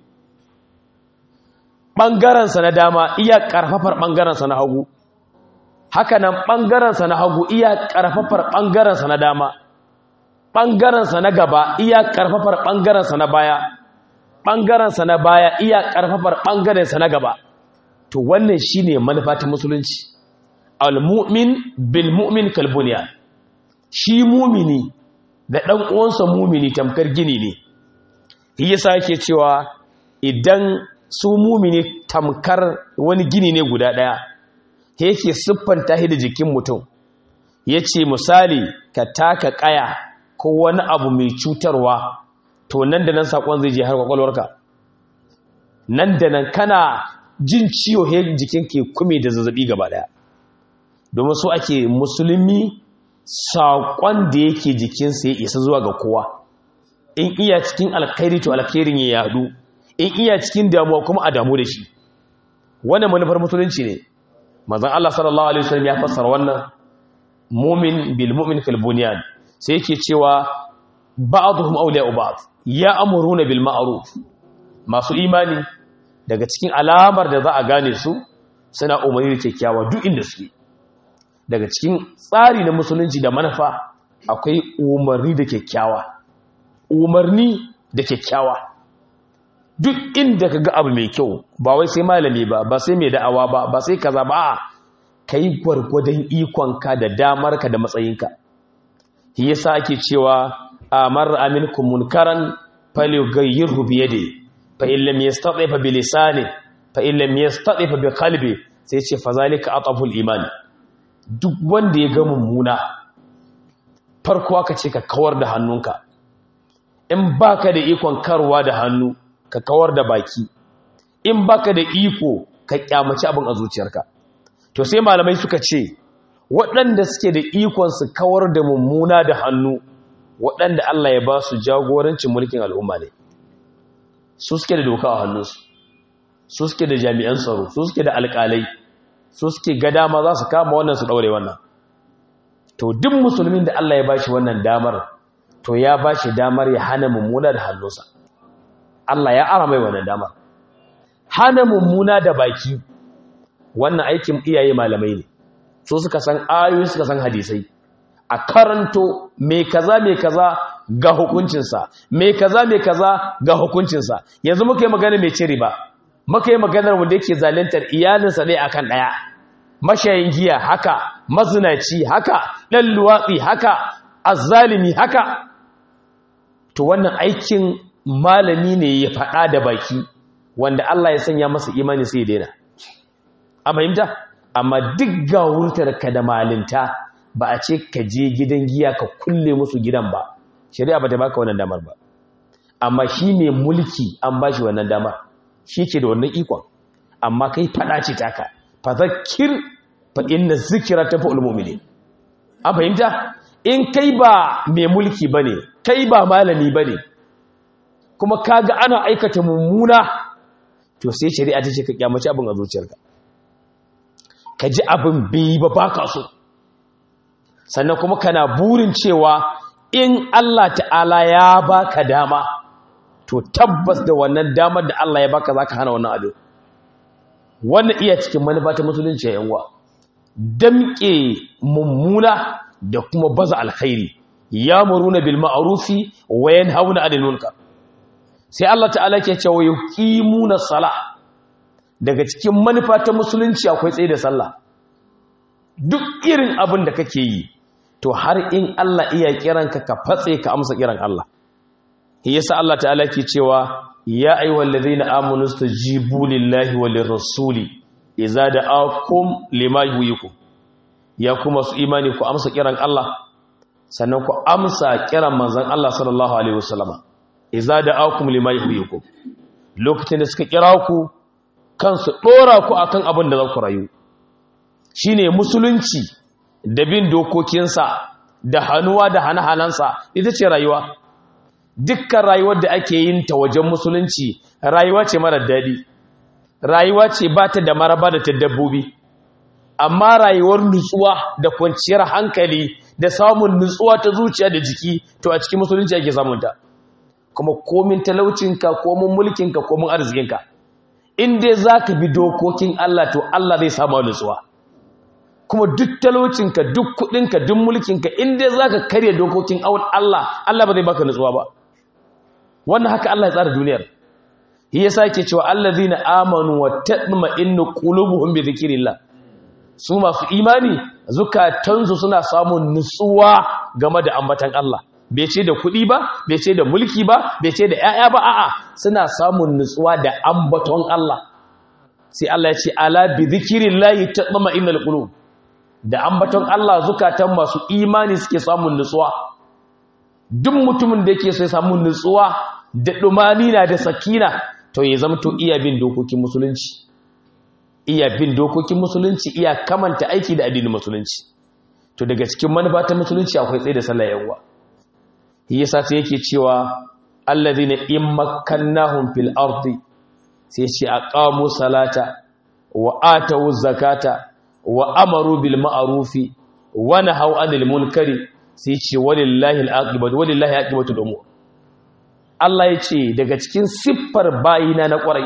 bangaren sa na dama iya karfafar bangaren sa na hagu haka nan bangaren sa na hagu iya karfafar bangaren sa na dama ɓangarensa na gaba iya ƙarfafar ɓangarensa na baya ɓangarensa na baya iya ƙarfafar ɓangarensa na gaba to wannan shi ne manufa ta musulunci al-mu'min bil mu'min kalbuniya shi mumini da ɗan uwansa mumini tamkar gini ne shi yasa yake cewa idan su mumini tamkar wani gini ne guda ɗaya yake siffanta shi da jikin mutum ya ce misali ka taka ƙaya ko wani abu mai cutarwa to nan da nan sakon zai je har kwakwalwarka nan da nan kana jin ciwo he jikin ke kume da zazzabi gaba daya domin so ake musulmi sakon da yake jikinsa ya isa zuwa ga kowa in iya cikin alkhairi to alkhairin ya yadu in iya cikin damuwa kuma a damu da shi wannan manufar musulunci ne manzon Allah sallallahu alaihi wasallam ya fassara wannan mu'min bil mu'min kal bunyan sai yake cewa ba'dhum awliya'u ba'd ya amuruna bil ma'ruf masu imani daga cikin alamar da za a gane su suna umarni da kyakkyawa duk inda suke daga cikin tsari na musulunci da manufa akwai umarni da kyakkyawa umarni da kyakkyawa duk inda ka ga abu mai kyau ba wai sai malami ba ba sai mai da'awa ba ba sai kaza ba ka yi gwargwadon ikonka da damarka da matsayinka shi yasa ake cewa amar aminkum munkaran falyughayyirhu bi yadihi fa in lam yastati fa bi lisani fa in lam yastati fa bi qalbi sai ce fa zalika ataful iman duk wanda ya ga mummuna farko aka ce ka kawar da hannunka in baka da ikon karwa da hannu ka kawar da baki in baka da iko ka kyamaci abin a zuciyarka to sai malamai suka ce waɗanda suke da ikon su kawar da mummuna da hannu waɗanda Allah ya ba su jagorancin mulkin al'umma ne su suke da doka a hannunsu su suke da jami'an tsaro su suke da alƙalai su suke ga dama za su kama wannan su ɗaure wannan to duk musulmin da Allah ya ba shi wannan damar to ya ba shi damar ya hana mummuna da hannunsa Allah ya ara mai wannan damar hana mummuna da baki wannan aikin iyaye malamai ne su suka san ayoyi suka san hadisai a karanto mai kaza mai kaza ga hukuncinsa mai kaza mai kaza ga hukuncinsa yanzu muka yi magana mai ciri ba muka yi maganar wanda yake zalintar iyalinsa ɗaya akan ɗaya mashayin giya haka mazinaci haka ɗan luwatsi haka azzalimi haka to wannan aikin malami ne ya faɗa da baki wanda Allah ya sanya masa imani sai ya daina a fahimta amma duk ga wurtarka da malinta ba a ce ka je gidan giya ka kulle musu gidan ba shari'a ba ta baka wannan damar ba amma shi ne mulki an ba shi wannan damar shi ke da wannan ikon amma kai fada ce taka fa zakir fa inna zikira ta fa'ul mu'minin an fahimta in kai ba mai mulki bane kai ba malami bane kuma kaga ana aikata mummuna to sai shari'a ta ce ka kyamaci abin a zuciyarka ka ji abin bai ba baka so sannan kuma kana burin cewa in Allah ta'ala ya baka dama to tabbas da wannan damar da Allah ya baka zaka hana wannan abin wannan iya cikin manufa ta musulunci ya yanwa damke mummuna da kuma baza alkhairi ya muruna bil ma'rufi wa yanhauna 'anil munkar sai Allah ta'ala ke cewa yuqimuna salah daga cikin manufa ta musulunci akwai tsaye da sallah duk irin abin da kake yi to har in Allah iya kiranka ka fatse ka amsa kiran Allah yasa Allah ta'ala ke cewa ya ayyuhal ladhina amanu stajibu lillahi wal rasuli idza da'akum lima yuhyikum ya kuma su imani ku amsa kiran Allah sannan ku amsa kiran manzon Allah sallallahu alaihi wasallama idza da'akum lima yuhyikum lokacin da suka kira ku kansu dora ku akan abin da za ku rayu shine musulunci da bin dokokinsa da hannuwa da hana-hanansa ita ce rayuwa dukkan rayuwar da ake yin ta wajen musulunci rayuwa ce marar daɗi rayuwa ce ba ta da maraba da ta dabbobi amma rayuwar nutsuwa da kwanciyar hankali da samun nutsuwa ta zuciya da jiki to a cikin musulunci ake samunta kuma komin talaucinka komin mulkinka komin arzikinka in dai za ka bi dokokin Allah to Allah zai samu nutsuwa kuma duk talaucinka duk kudinka duk mulkinka inda za ka karya dokokin Allah Allah ba zai baka nutsuwa ba wannan haka Allah ya tsara duniyar shi yasa yake cewa allazina amanu wa tatma'innu qulubuhum bi dhikrillah su masu imani zukatansu suna samun nutsuwa game da ambatan Allah bai ce da kuɗi ba bai ce da mulki ba bai ce da 'ya'ya ba a'a suna samun nutsuwa da ambaton Allah sai Allah ya ce ala bi dhikrillah tatma'innul qulub da ambaton Allah zukatan masu imani suke samun nutsuwa duk mutumin da yake so ya samu nutsuwa da na da sakina to ya zama to iya bin dokokin musulunci iya bin dokokin musulunci iya kamanta aiki da addinin musulunci to daga cikin manufa ta musulunci akwai tsaye da sallah yawa yasa sai yake cewa allazina in makkannahum fil ardi sai ce aqamu salata wa atu zakata wa amaru bil ma'rufi wa nahaw anil munkari sai ce walillahi al-aqibatu walillahi aqibatu al-umur Allah ya ce daga cikin siffar bayina na kwarai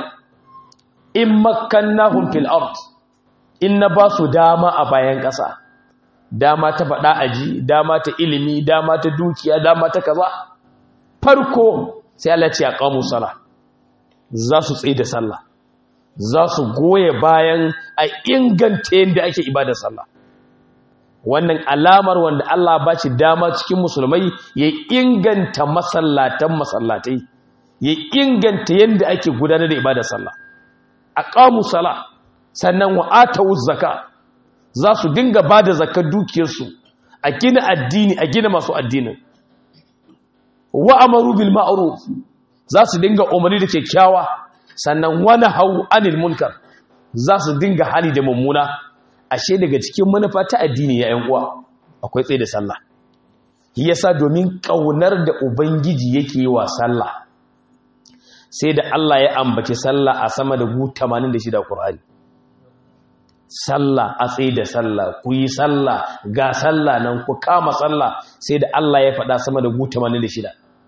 in makkannahum fil ard in na ba su dama a bayan ƙasa dama ta faɗa aji dama ta ilimi dama ta dukiya dama ta kaza farko sai Allah ce aqamu sala za su tsaye da sallah za su goye bayan a inganta yadda ake ibadar sallah wannan alamar wanda Allah ba shi dama cikin musulmai ya inganta masallatan masallatai ya inganta yadda ake gudanar da ibadar sallah aqamu sala sannan wa atu zakka za su dinga bada zakar dukiyarsu a gina addini a gina masu addinin wa amaru bil ma'ruf za su dinga umarni da kyakkyawa sannan wani hau anil munkar za su dinga hali da mummuna ashe daga cikin manufa ta addini ya uwa akwai tsaye da sallah yasa domin kaunar da ubangiji yake yi wa sallah sai da Allah ya ambaci sallah a sama da gu 86 Qur'ani sallah a tsaye da sallah ku yi sallah ga sallah nan ku kama sallah sai da Allah ya faɗa sama da gu 86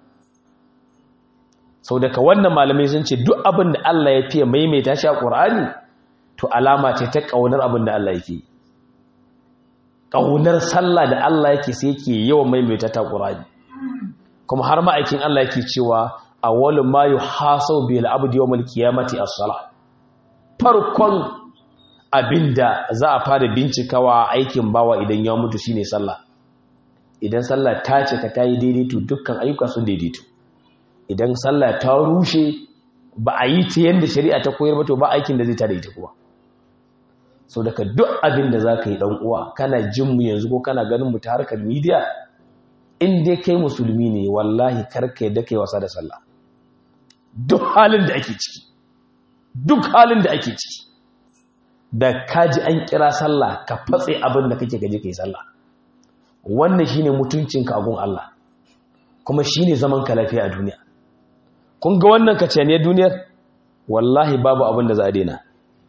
sau daga wannan malamai sun ce duk abin da Allah ya fiye maimaita shi a ƙur'ani to alama ce ta ƙaunar abin da Allah yake ƙaunar sallah da Allah yake sai yake yawan maimaita ta ƙur'ani kuma har ma'aikin Allah yake cewa a wani ma yi hasau bil abdi yawmal qiyamati as-salah farkon abinda za a fara bincikawa aikin bawa idan ya mutu shine sallah idan sallah ta ce ka tayi daidaito dukkan ayyuka sun daidaito idan sallah ta rushe ba a yi ta yadda shari'a ta koyar ba to ba aikin da zai tada ita kuwa sau daga duk abin da za ka yi uwa kana jin mu yanzu ko kana ganin mu ta harkar midiya in dai kai musulmi ne wallahi karka yadda kai wasa da sallah duk halin da ake ciki duk halin da ake ciki da kaji an kira sallah ka fatse abin da kake gaje kai sallah wannan shine mutuncinka a gun Allah kuma shine zaman ka lafiya a duniya kun ga wannan kacaniyar duniyar wallahi babu abin da za a daina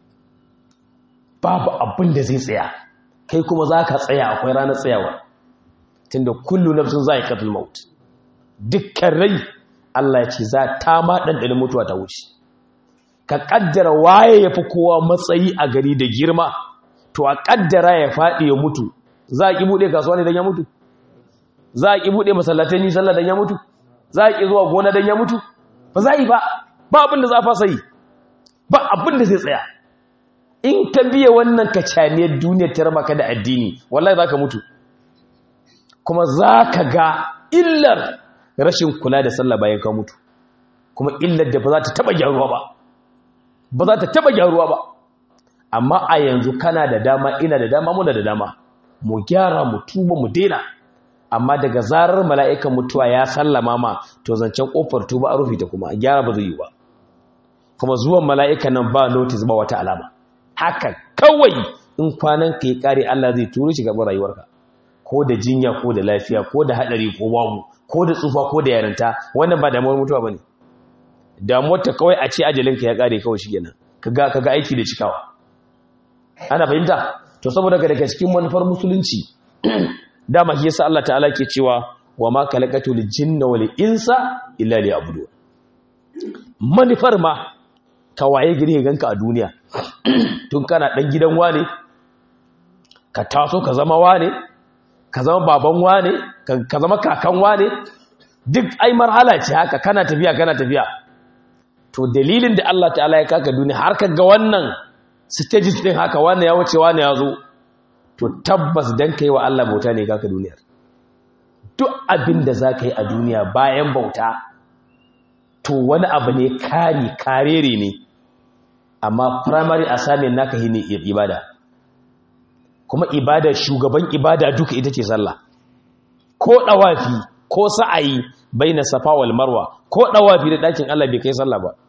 babu abin da zai tsaya kai kuma za ka tsaya akwai ranar tsayawa tunda kullu nafsin za a yi kafin maut dukkan rai Allah ya ce za ta ma ɗanɗanin mutuwa ta wuce ka ƙaddara waye ya fi kowa matsayi a gari da girma to a ƙaddara ya faɗi ya mutu za a ƙi buɗe kasuwa ne don ya mutu za a ƙi buɗe masallatai ni sallah don ya mutu za a ƙi zuwa gona don ya mutu ba za a yi ba ba abin da za a fasa yi ba abin da zai tsaya in ka biya wannan kacaniyar duniyar ta raba ka da addini wallahi za ka mutu kuma za ka ga illar rashin kula da sallah bayan ka mutu kuma illar da ba za ta taba gyaruwa ba ba za ta taba gyaruwa ba amma a yanzu kana da dama ina da dama muna da dama mu gyara mu tuba mu daina amma daga zarar mala'ikan mutuwa ya sallama ma to zancen kofar tuba a rufe ta kuma gyara ba zai yi ba kuma zuwan mala'ikan nan ba notice ba wata alama haka kawai in kwanan ka yi kare Allah zai turo shi gaban rayuwarka ko da jinya ko da lafiya ko da hadari ko babu ko da tsufa ko da yarinta wannan ba damuwar mutuwa bane damuwar ta kawai a ce ajalinka ya kare kawai shi kenan kaga kaga aiki da cikawa ana fahimta to saboda daga cikin manufar musulunci dama shi yasa Allah ta'ala ke cewa wa ma khalaqatul jinna wal insa illa liya'budun manufar ma ka waye gari ganka a duniya tun kana dan gidan wane ka taso ka zama wane ka zama baban wane ka zama kakan wane duk ai marhala ce haka kana tafiya kana tafiya to dalilin da Allah ta'ala ya kaka duniya har ka ga wannan stages din haka wane ya wuce wane ya zo to tabbas dan kai wa Allah bauta ne kaka duniyar duk abin da za ka yi a duniya bayan bauta to wani abu ne kari karere ne amma primary assignment naka yi ne ibada kuma ibada shugaban ibada duka ita ce sallah ko dawafi ko sa'ayi baina safa wal marwa ko dawafi da dakin Allah bai kai sallah ba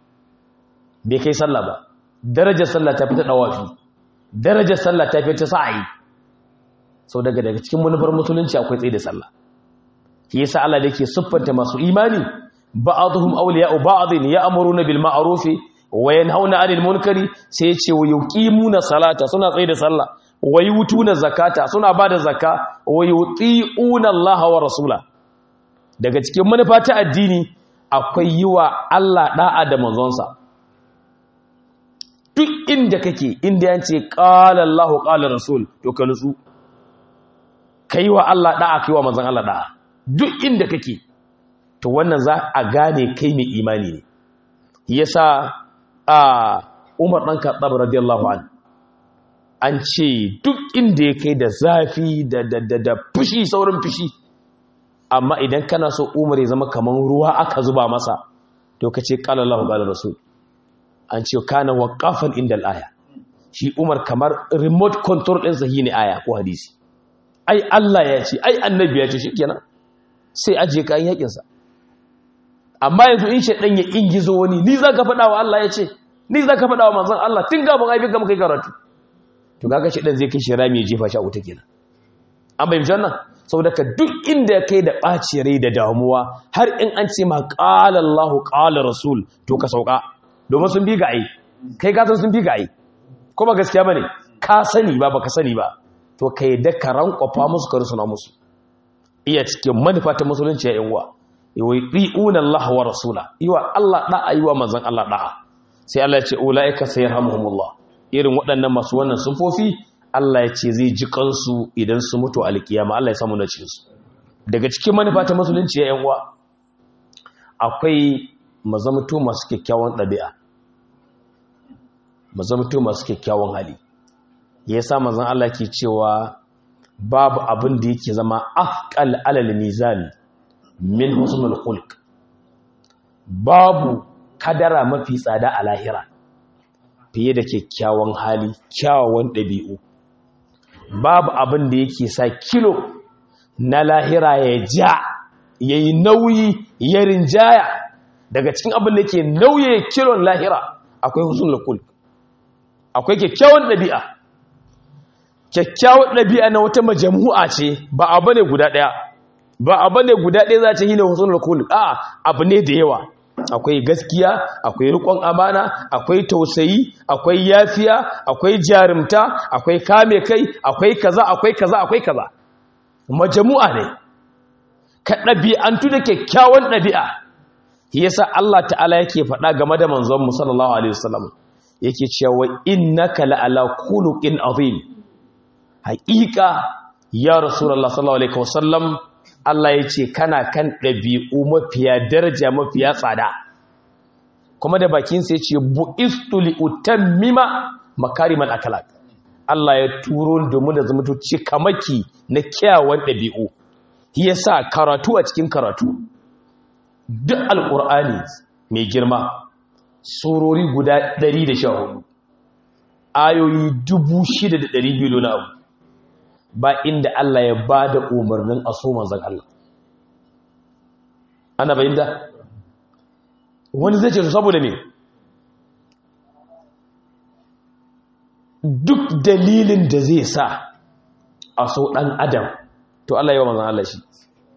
bai kai sallah ba darajar sallah ta fita dawafi darajar sallah ta fita sa'ayi sau daga daga cikin manufar musulunci akwai tsaye da sallah shi yasa Allah da yake siffanta masu imani ba'dhum awliya'u ba'dhin ya'muruna bil ma'ruf wa yanhauna 'anil munkari sai yace wa yuqimuna salata suna tsaye da sallah wa yutuna zakata suna bada zakka wa yuti'una Allah wa rasula daga cikin manufa ta addini akwai yiwa Allah da'a da manzonsa duk inda kake inda yance qala Allah qala rasul to ka nutsu kai wa Allah da'a kai wa manzon Allah da'a duk inda kake to to wannan za a gane kai mai imani ne yasa a Umar dan Khattab radiyallahu an an ce duk inda ya kai da zafi da da da, da fushi saurin fushi amma idan kana so Umar ya zama kaman ruwa aka zuba masa to kace qala Allahu qala rasul an ce kana waqafan inda al-aya shi Umar kamar remote control din sahi ne aya ko hadisi ai Allah ya ce ai annabi ya ce shikenan sai aje kayan yakin sa amma yanzu in shedan ya ingizo wani ni zaka faɗa wa Allah ya ce ni zaka faɗa wa manzon Allah tun gaban aibi ga kai karatu to kaga shedan zai kai shi rami ya jefa shi a wuta kenan an bayyana wannan saboda ka duk inda ya kai da ɓaci rai da damuwa har in an ce ma qala Allah qala rasul to ka sauka domin sun bi ga ai kai ka san sun bi ga ai ko ba gaskiya bane ka sani ba baka sani ba to kai da ka rankwafa musu ka rusuna musu iya cikin manufa ta musulunci ya yan uwa yu'una Allah wa rasula yiwa Allah da'a yiwa manzon Allah da'a sai Allah ya ce ulaika sayarhamuhumullah irin waɗannan masu wannan sufofi Allah ya ce zai ji kansu idan su mutu alkiyama Allah ya samu na cikin su daga cikin manufa ta musulunci ya yan uwa akwai mazamto masu kyakkyawan ɗabi'a mazamto masu kyakkyawan hali yasa manzon Allah ke cewa babu abin da yake zama afqal alal mizan min husnul khulq babu kadara mafi tsada a lahira fiye da kyakkyawan hali kyawawan ɗabi'u babu abin da yake sa kilo na lahira ya ja ya yi nauyi ya rinjaya daga cikin abin da yake nauye kilon lahira akwai husnul khulq akwai kyakkyawan ɗabi'a kyakkyawan ɗabi'a na wata majamu'a ce ba abu ne guda ɗaya ba abu ne guda ɗaya za ta yi na husnul khulq a abu ne da yawa akwai gaskiya akwai rikon amana akwai tausayi akwai yafiya akwai jarumta akwai kame kai akwai kaza akwai kaza akwai kaza majamu'a ne ka ɗabi'antu da kyakkyawan ɗabi'a yasa Allah ta'ala yake faɗa game da manzon mu sallallahu alaihi wasallam yake cewa innaka la'ala khuluqin azim haƙiƙa ya rasulullah sallallahu alaihi wasallam Allah ya ce kana kan ɗabi'u mafiya daraja mafiya tsada kuma da bakin sai ce bu'istu li utammima makarimal akhlaq Allah ya turo domin da zama tuci kamaki na kyawawan ɗabi'u yasa karatu a cikin karatu duk alqur'ani mai girma surori guda 114 ayoyi 6200 na abu ba inda Allah ya ba da umarnin a so manzan Allah ana bayin da wani zai ce su saboda ne duk dalilin da zai sa a so ɗan adam to Allah yi wa manzan Allah shi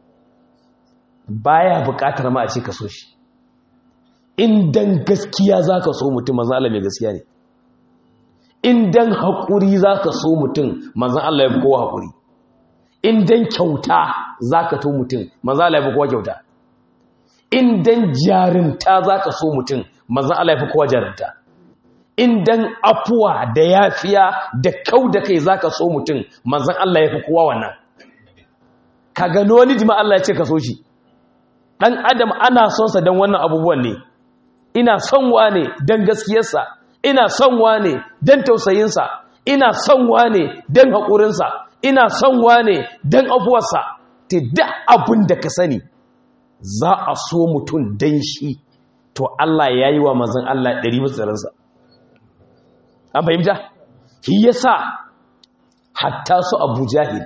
baya buƙatar ma a ce ka so shi in dan gaskiya za ka so mutum manzan Allah mai gaskiya ne in dan haƙuri za ka so mutum manzan Allah ya fi kowa haƙuri in dan kyauta za ka to mutum manzan Allah ya fi kowa kyauta in dan jarinta za ka so mutum manzan Allah ya fi kowa jarinta in dan afuwa da yafiya da kau da kai za ka so mutum manzan Allah ya fi kowa wannan ka gano wani jima Allah ya ce ka so shi ɗan adam ana sonsa don wannan abubuwan ne ina son wa ne don gaskiyarsa ina son wane don tausayinsa ina son wane don haƙurinsa ina son wane don abuwarsa ta da abin da ka sani za a so mutum don shi to Allah ya yi wa mazan Allah ɗari matsarinsa an fahimta? shi ya sa hatta su abu jahil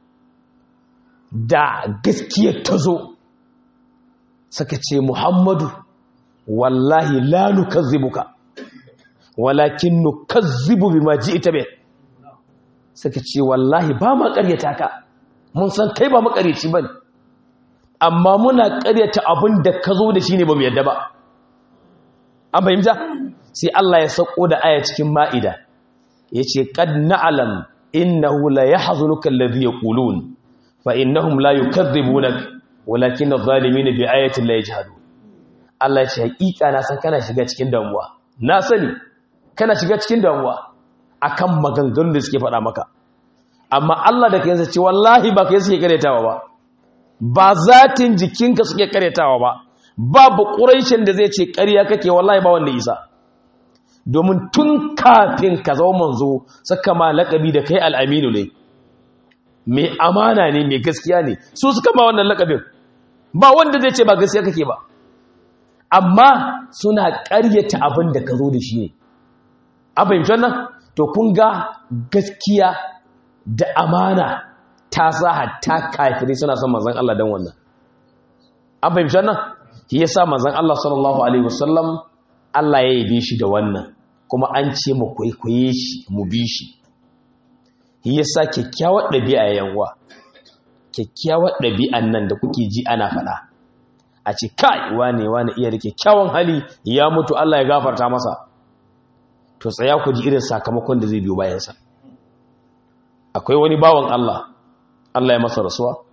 da gaskiyar ta zo suka ce muhammadu wallahi la nukazzibuka walakin nukazzibu bima ji'ta bih suka ce wallahi ba ma ƙaryata ka mun san kai ba makaryaci bane amma muna ƙaryata abin da ka zo da shi ne ba mu yadda ba an fahimta sai Allah ya sako da aya cikin ma'ida yace qad na'lam innahu la yahzunuka alladhi yaqulun fa innahum la yukadzibunak walakin adh-dhalimin bi ayatin la yajhadun Allah ya ce hakika na san kana shiga cikin damuwa na sani kana shiga cikin damuwa akan maganganun da suke faɗa maka amma Allah da kansa ce wallahi ba kai suke karetawa ba ba zatin jikinka suke karyatawa ba babu ƙuraishin da zai ce ƙarya kake wallahi ba wanda isa domin tun kafin ka zama manzo suka ma laƙabi da kai al'aminu ne mai amana ne mai gaskiya ne su suka ma wannan laƙabin ba wanda zai ce ba gaskiya kake ba amma suna ƙaryata abin da ka zo da shi ne a fahimtar nan to kun ga gaskiya da amana ta sa hatta kafirai suna son manzan Allah don wannan an fahimtar nan shi ya sa manzan Allah sallallahu alaihi wasallam Allah ya yabe shi da wannan kuma an ce mu kwaikwaye shi mu bi shi shi ya sa kyakkyawar ɗabi'a yanwa kyakkyawar ɗabi'an nan da kuke ji ana faɗa a ce kai wane wane iya da kyakkyawan hali ya mutu Allah ya gafarta masa to tsaya ku ji irin sakamakon da zai biyo bayansa akwai wani bawan Allah Allah ya masa rasuwa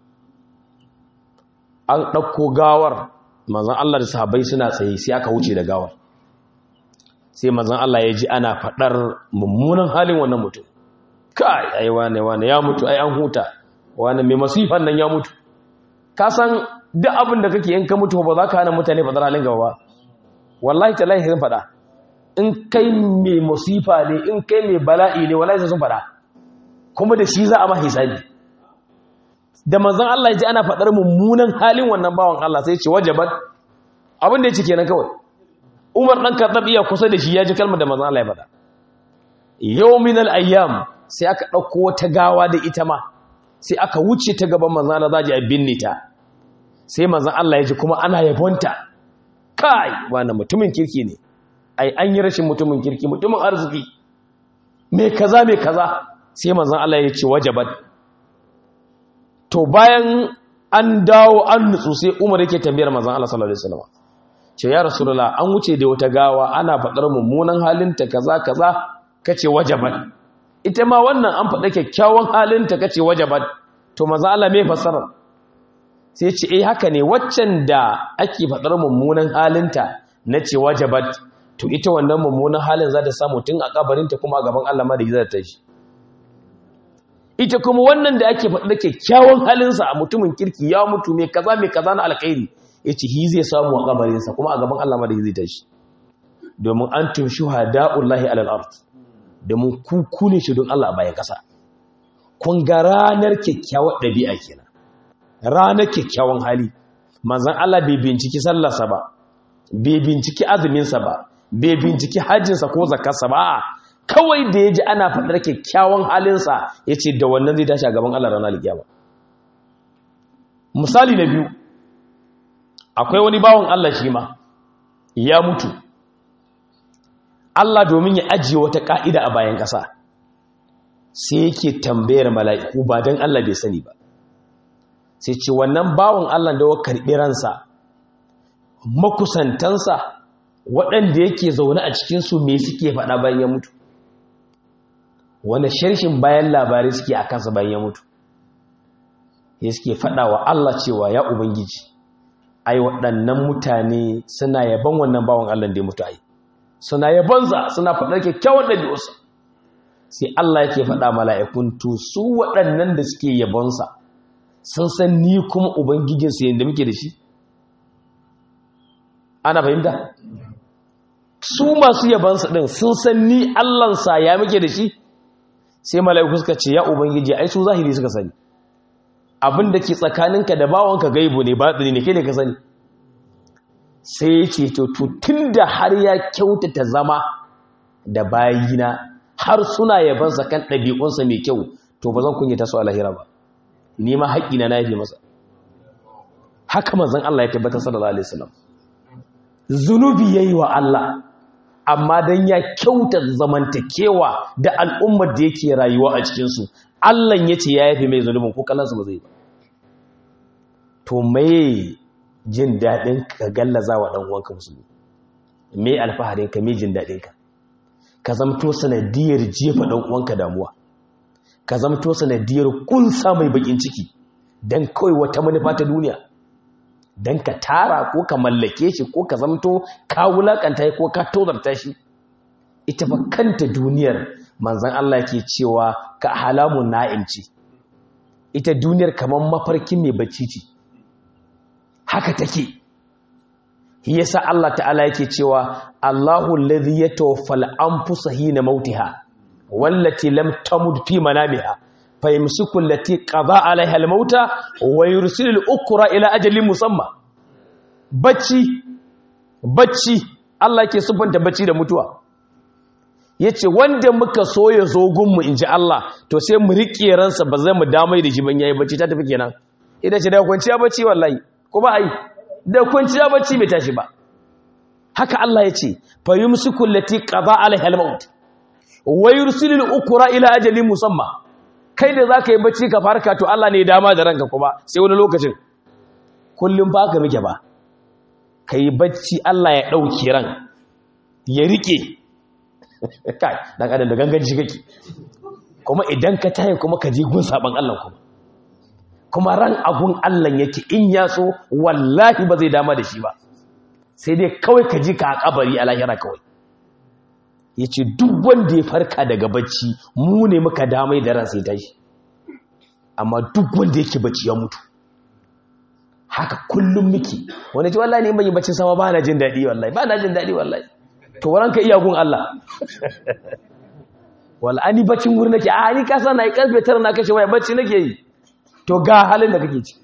an ɗauko gawar manzan Allah da sahabbai suna tsaye sai aka wuce da gawar sai manzan Allah ya ji ana faɗar mummunan halin wannan mutum kai ai wane wane ya mutu ai an huta wane mai masifan nan ya mutu ka san duk abin da kake in ka mutu ba za ka hana mutane faɗar halin gaba ba wallahi tallahi sun faɗa in kai mai musifa ne in kai mai bala'i ne wallahi sun faɗa kuma da shi za a ma hisabi da manzon Allah ya ji ana faɗar mummunan halin wannan bawan Allah sai ya ce wajabat abin da ya ce kenan kawai Umar dan Khattab iya kusa da shi ya ji kalmar da manzon Allah ya faɗa yawmin al-ayyam sai aka dauko wata gawa da ita ma sai aka wuce ta gaban manzon Allah zaji a binne ta sai manzon Allah ya ji kuma ana yabonta kai wannan mutumin kirki ne ai an yi rashin mutumin kirki mutumin arziki me kaza me kaza sai manzon Allah ya ce wajabat to bayan an dawo an nutsu sai Umar yake tambayar manzon Allah sallallahu alaihi wasallam ce ya rasulullah an wuce da wata gawa ana fadar mummunan halinta kaza kaza kace wajabat ita ma wannan an faɗa kyakkyawan halinta kace wajabat to manzon Allah me fasara sai ce eh haka ne waccan da ake fadar mummunan halinta nace wajabat to ita wannan mummunan halin za ta samu tun a kabarinta kuma a gaban Allah ma da za ta shi ita kuma wannan da ake faɗi da kyakkyawan halinsa a mutumin kirki ya mutu mai kaza mai kaza na alkhairi ya ce hi zai samu a kabarinsa kuma a gaban Allah ma da zai ta shi domin an tun shuhada'ullahi alal ard domin ku ku ne shi don Allah a bayan ƙasa kun ga ranar kyakkyawar ɗabi'a kenan ranar kyakkyawan hali manzon Allah bai binciki sallarsa ba bai binciki azuminsa ba bai binciki hajjinsa ko zakarsa ba kawai da ya ji ana faɗar kyakkyawan halinsa ya ce da wannan zai tashi a gaban Allah ranar alkiyama misali na biyu akwai wani bawan Allah shi ma ya mutu Allah domin ya ajiye wata ƙa'ida a bayan ƙasa sai yake tambayar mala'iku ba don Allah bai sani ba sai ce wannan bawan Allah da wa karɓi ransa makusantansa waɗanda yake zaune a cikinsu me suke faɗa bayan ya mutu wanda sharshin bayan labarai suke a kansa bayan ya mutu ya suke faɗa wa Allah cewa ya Ubangiji ai waɗannan mutane suna yaban wannan bawan Allah da ya mutu ai suna yabansa suna faɗar kyakkyawan ɗabi'arsa sai Allah yake faɗa mala'ikun to su waɗannan da suke yabonsa sun san ni kuma Ubangijinsu yadda muke da shi ana fahimta su masu yabansa ɗin sun san ni allansa ya muke da shi sai mala'iku suka ce ya ubangiji ai su zahiri suka sani abin da ke tsakaninka da bawanka gaibu ne ba tsini ne kai ne ka sani sai ya ce to tun da har ya kyautata zama da bayina har suna yabansa kan ɗabi'unsa mai kyau to ba zan kunyata su a lahira ba ni ma haƙƙina na yafe masa haka manzon Allah ya tabbatar sallallahu alaihi wasallam zunubi yayi wa Allah amma dan ya kyauta zamantakewa da al'ummar da yake rayuwa a cikin su Allah yace ya yafe mai zunubin ko kallansu ba zai ba to me jin dadin ka gallaza wa dan uwanka musulmi me alfaharin ka me jin dadin ka ka zamto sanadiyar jefa dan uwanka damuwa ka zamto sanadiyar kunsa mai bakin ciki dan kawai wata manufa ta duniya don ka tara ko ka mallake shi ko ka zamto ka wulakanta ko ka tozarta shi ita fa kanta duniyar manzan Allah ke cewa ka halamun na'imci ita duniyar kamar mafarkin mai bacci ce haka take yasa Allah ta'ala yake cewa Allahu alladhi yatawaffal anfusa hina mautiha wallati lam tamut fi manamiha fayamsiku allati qada alaiha almauta wa yursilu al-ukra ila ajalin musamma bacci bacci Allah yake subanta bacci da mutuwa yace wanda muka so ya zo gunmu inji Allah to sai mu rike ransa ba zai mu damai da shi ban yayi bacci ta tafi kenan idan ce da kwanciya bacci wallahi ko ba ai da kwanciya bacci bai tashi ba haka Allah yace fa yumsiku allati qada alaiha almaut wa yursilu al-ukra ila ajalin musamma kai da zaka yi bacci ka farka to Allah ne ya dama da ranka kuma sai wani lokacin kullum ba ka muke ba kai bacci Allah ya dauki ran ya rike kai dan adam da ganganci kake kuma idan ka tayi kuma ka ji gun saban Allah kuma kuma ran agun Allah yake in ya so wallahi ba zai dama da shi ba sai dai kawai ka ji ka a kabari a lahira kawai yace duk wanda ya farka daga bacci mu ne muka damai da ran sai tashi amma duk wanda yake bacci ya mutu haka kullum miki wani ji wallahi ne ban yi bacci sama ba na jin daɗi wallahi ba na jin daɗi wallahi to waranka iya gun Allah wala ani baccin wuri nake a ni kasa na yi karfe tara na kashe waya bacci nake yi to ga halin da kake ci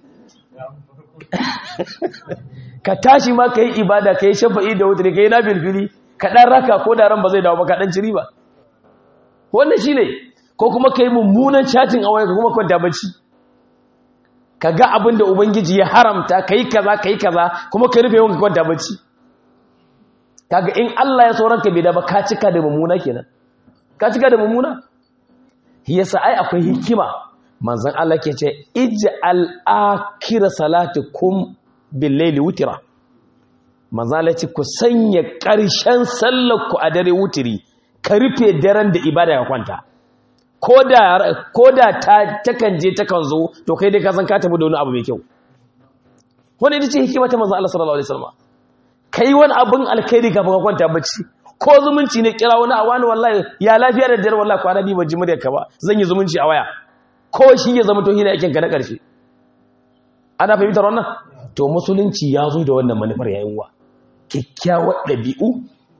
ka tashi ma ka yi ibada ka yi shafa'i da wuta ka yi na bilfili ka ɗan raka ko da ran ba zai dawo ba ka ɗan ciri ba wannan shi ne ko kuma ka yi mummunan chatting a waya ka kuma kwanta bacci ka ga abin da ubangiji ya haramta ka yi kaza ka yi kaza kuma ka rufe yawan ka kwanta bacci kaga in Allah ya sauran ka bai da ba ka cika da mummuna kenan ka cika da mummuna yasa ai akwai hikima manzon Allah ke ce ij'al akhir salatikum bil layli wutira manzon Allah ce ku sanya ƙarshen sallar ku a dare wutiri ka rufe daren da ibada ka kwanta koda koda ta takan je takan zo to kai dai ka san ka tafi da wani abu mai kyau wannan ita ce hikima ta manzon Allah sallallahu alaihi wasallam kai wani abin alkhairi kafin ka kwanta bacci ko zumunci ne kira wani a wani wallahi ya lafiya da dare wallahi kwana biyu ban ji muryar ka ba zan yi zumunci a waya ko shi ya zama to hina aikin ka na karshe ana fahimtar wannan to musulunci ya zo da wannan manufar yayin wa kyakkyawar ɗabi'u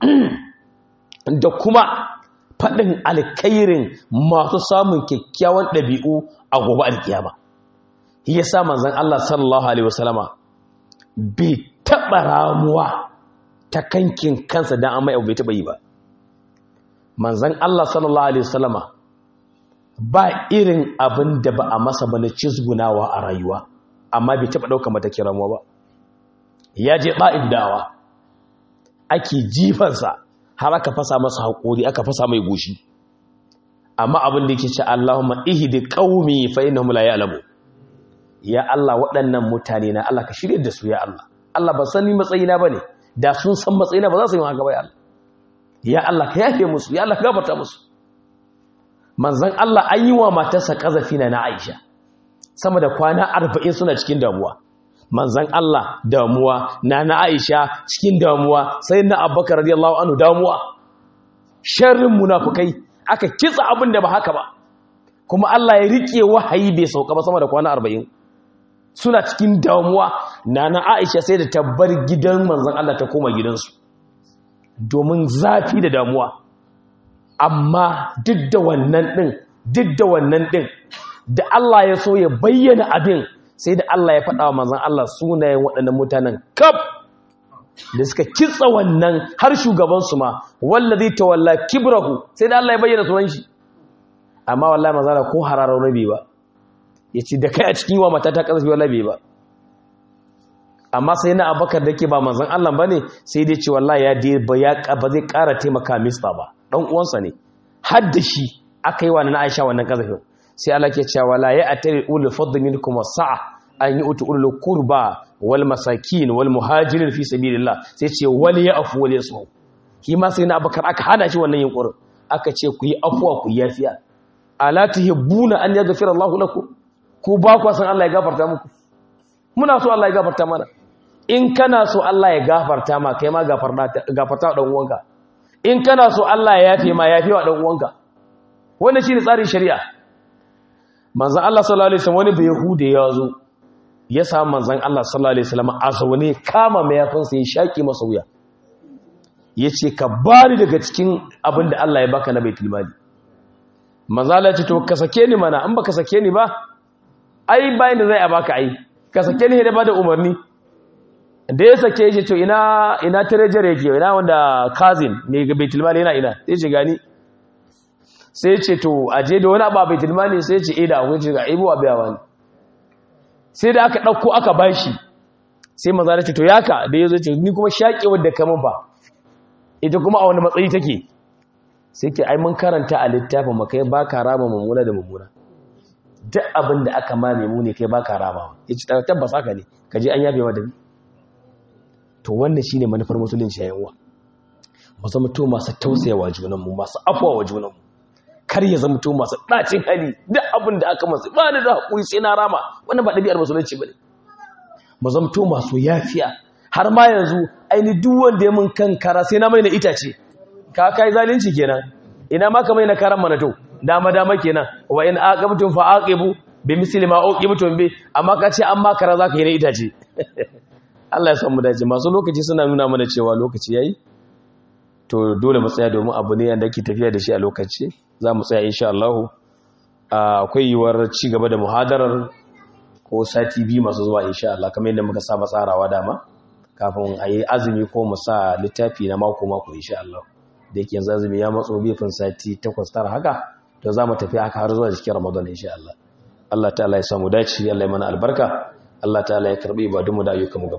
da kuma faɗin alkhairin masu samun kyakkyawan ɗabi'u a gobe alkiyama ya sa manzon Allah sallallahu alaihi wasallama bai taɓa ramuwa ta kankin kansa don amma yau bai taɓa yi ba manzan Allah sallallahu Alaihi wasallama ba irin abin da ba a masa ba na cizgunawa a rayuwa amma bai taɓa ɗauka matakin ramuwa ba ya je ɗa'in dawa ake jifansa har aka fasa masa haƙori aka fasa mai goshi amma abin da yake ce Allahumma ihdi qaumi fa innahum la ya'lamu ya Allah waɗannan mutane na Allah ka shirye da su ya Allah Allah ba sani matsayina bane da sun san matsayina ba za su yi haka ba ya Allah ya Allah ka yafe musu ya Allah ka gafarta musu manzon Allah an yi wa matarsa kazafi na na Aisha sama da kwana 40 suna cikin damuwa manzon Allah damuwa na na Aisha cikin damuwa sai na Abubakar radiyallahu anhu damuwa sharrin munafikai aka kitsa abin da ba haka ba kuma Allah ya rike wahayi bai sauka ba sama da kwana 40 suna cikin damuwa nana Aisha sai da tabbar gidan manzon Allah ta koma gidansu domin zafi da damuwa amma duk da wannan din duk da wannan din da Allah ya so ya bayyana abin sai da Allah ya faɗa wa manzon Allah sunayen waɗannan mutanen kaf da suka kitsa wannan har shugaban su ma wallazi tawalla kibrahu sai da Allah ya bayyana sunan shi amma wallahi manzon ko hararar rabi ba ya ce da kai a cikin wa mata ta ƙasashe wala bai ba amma sai na abakar da ke ba manzan Allah ba ne sai dai ce wallahi ya ba zai ƙara taimaka mista ba ɗan uwansa ne har da shi aka yi wa na aisha wannan ƙasashen sai Allah ke cewa wala ya atari ulul fadl minkum sa'a an yi utu ulul qurba wal masakin wal muhajirin fi sabilillah sai ce wal ya'fu wal yasfu shi ma sai na abakar aka hana shi wannan yunkurin aka ce ku yi afuwa ku yafiya ala tuhibbuna an yaghfira Allahu lakum ku ba ku san Allah ya gafarta muku muna so Allah ya gafarta mana in kana so Allah ya gafarta ma kai ma gafarta gafarta dan uwanka in kana so Allah ya yafe ma yafe wa dan uwanka wannan shine tsarin shari'a manzan Allah sallallahu alaihi wasallam wani bai yahude ya zo ya samu manzan Allah sallallahu alaihi wasallam a zaune kama mayafinsa ya shaki masa wuya ya ce ka bari daga cikin abin da Allah ya baka na baitul mali manzala ce to ka sake ni mana in baka sake ni ba ai bayan da zai a baka ai ka sake ni da bada umarni da ya sake shi to ina ina treasury yake ina wanda cousin ne ga baitul mali yana ina sai ce gani sai ce to aje da wani abu a baitul mali sai ce eh da akwai ce ga ibo abiyawa ne sai da aka dauko aka bashi sai manzala ce to yaka da yazo ce ni kuma shakewar da kamun fa ita kuma a wani matsayi take sai ke ai mun karanta a littafin mu kai baka rama mummuna da mummuna duk abin da aka ma mune kai baka rama yace tabbas haka ne kaje an yabe mata to wannan shine manufar musulunci yayin uwa mu zama to masu tausayawa junan mu masu afwa wa junan mu kar ya zama to masu dacin hali duk abin da aka masa ba da hakuri sai na rama wannan ba dabi'ar musulunci bane mu zama to masu yafiya har ma yanzu aini duk wanda ya mun kankara sai na mai na itace ka kai zalunci kenan ina ma ka mai na karan mana to dama dama kenan wa in aqabtum fa aqibu bi misli ma uqibtum bi amma ka ce an makara zaka yi na itace Allah ya san mu dace masu lokaci suna nuna mana cewa lokaci yayi to dole mu tsaya domin abu ne yanda yake tafiya da shi a lokaci za mu tsaya insha Allah akwai yiwuwar ci gaba da muhadarar ko sati biyu masu zuwa insha Allah kamar yadda muka saba tsarawa dama kafin a yi azumi ko mu sa littafi na mako-mako insha Allah da yake yanzu azumi ya matso bifin sati takwas tara haka to za mu tafi haka har zuwa cikin ramadan insha Allah Allah ta'ala ya samu dace Allah ya mana albarka Allah ta'ala ya karbi ibadunmu da ayyukanmu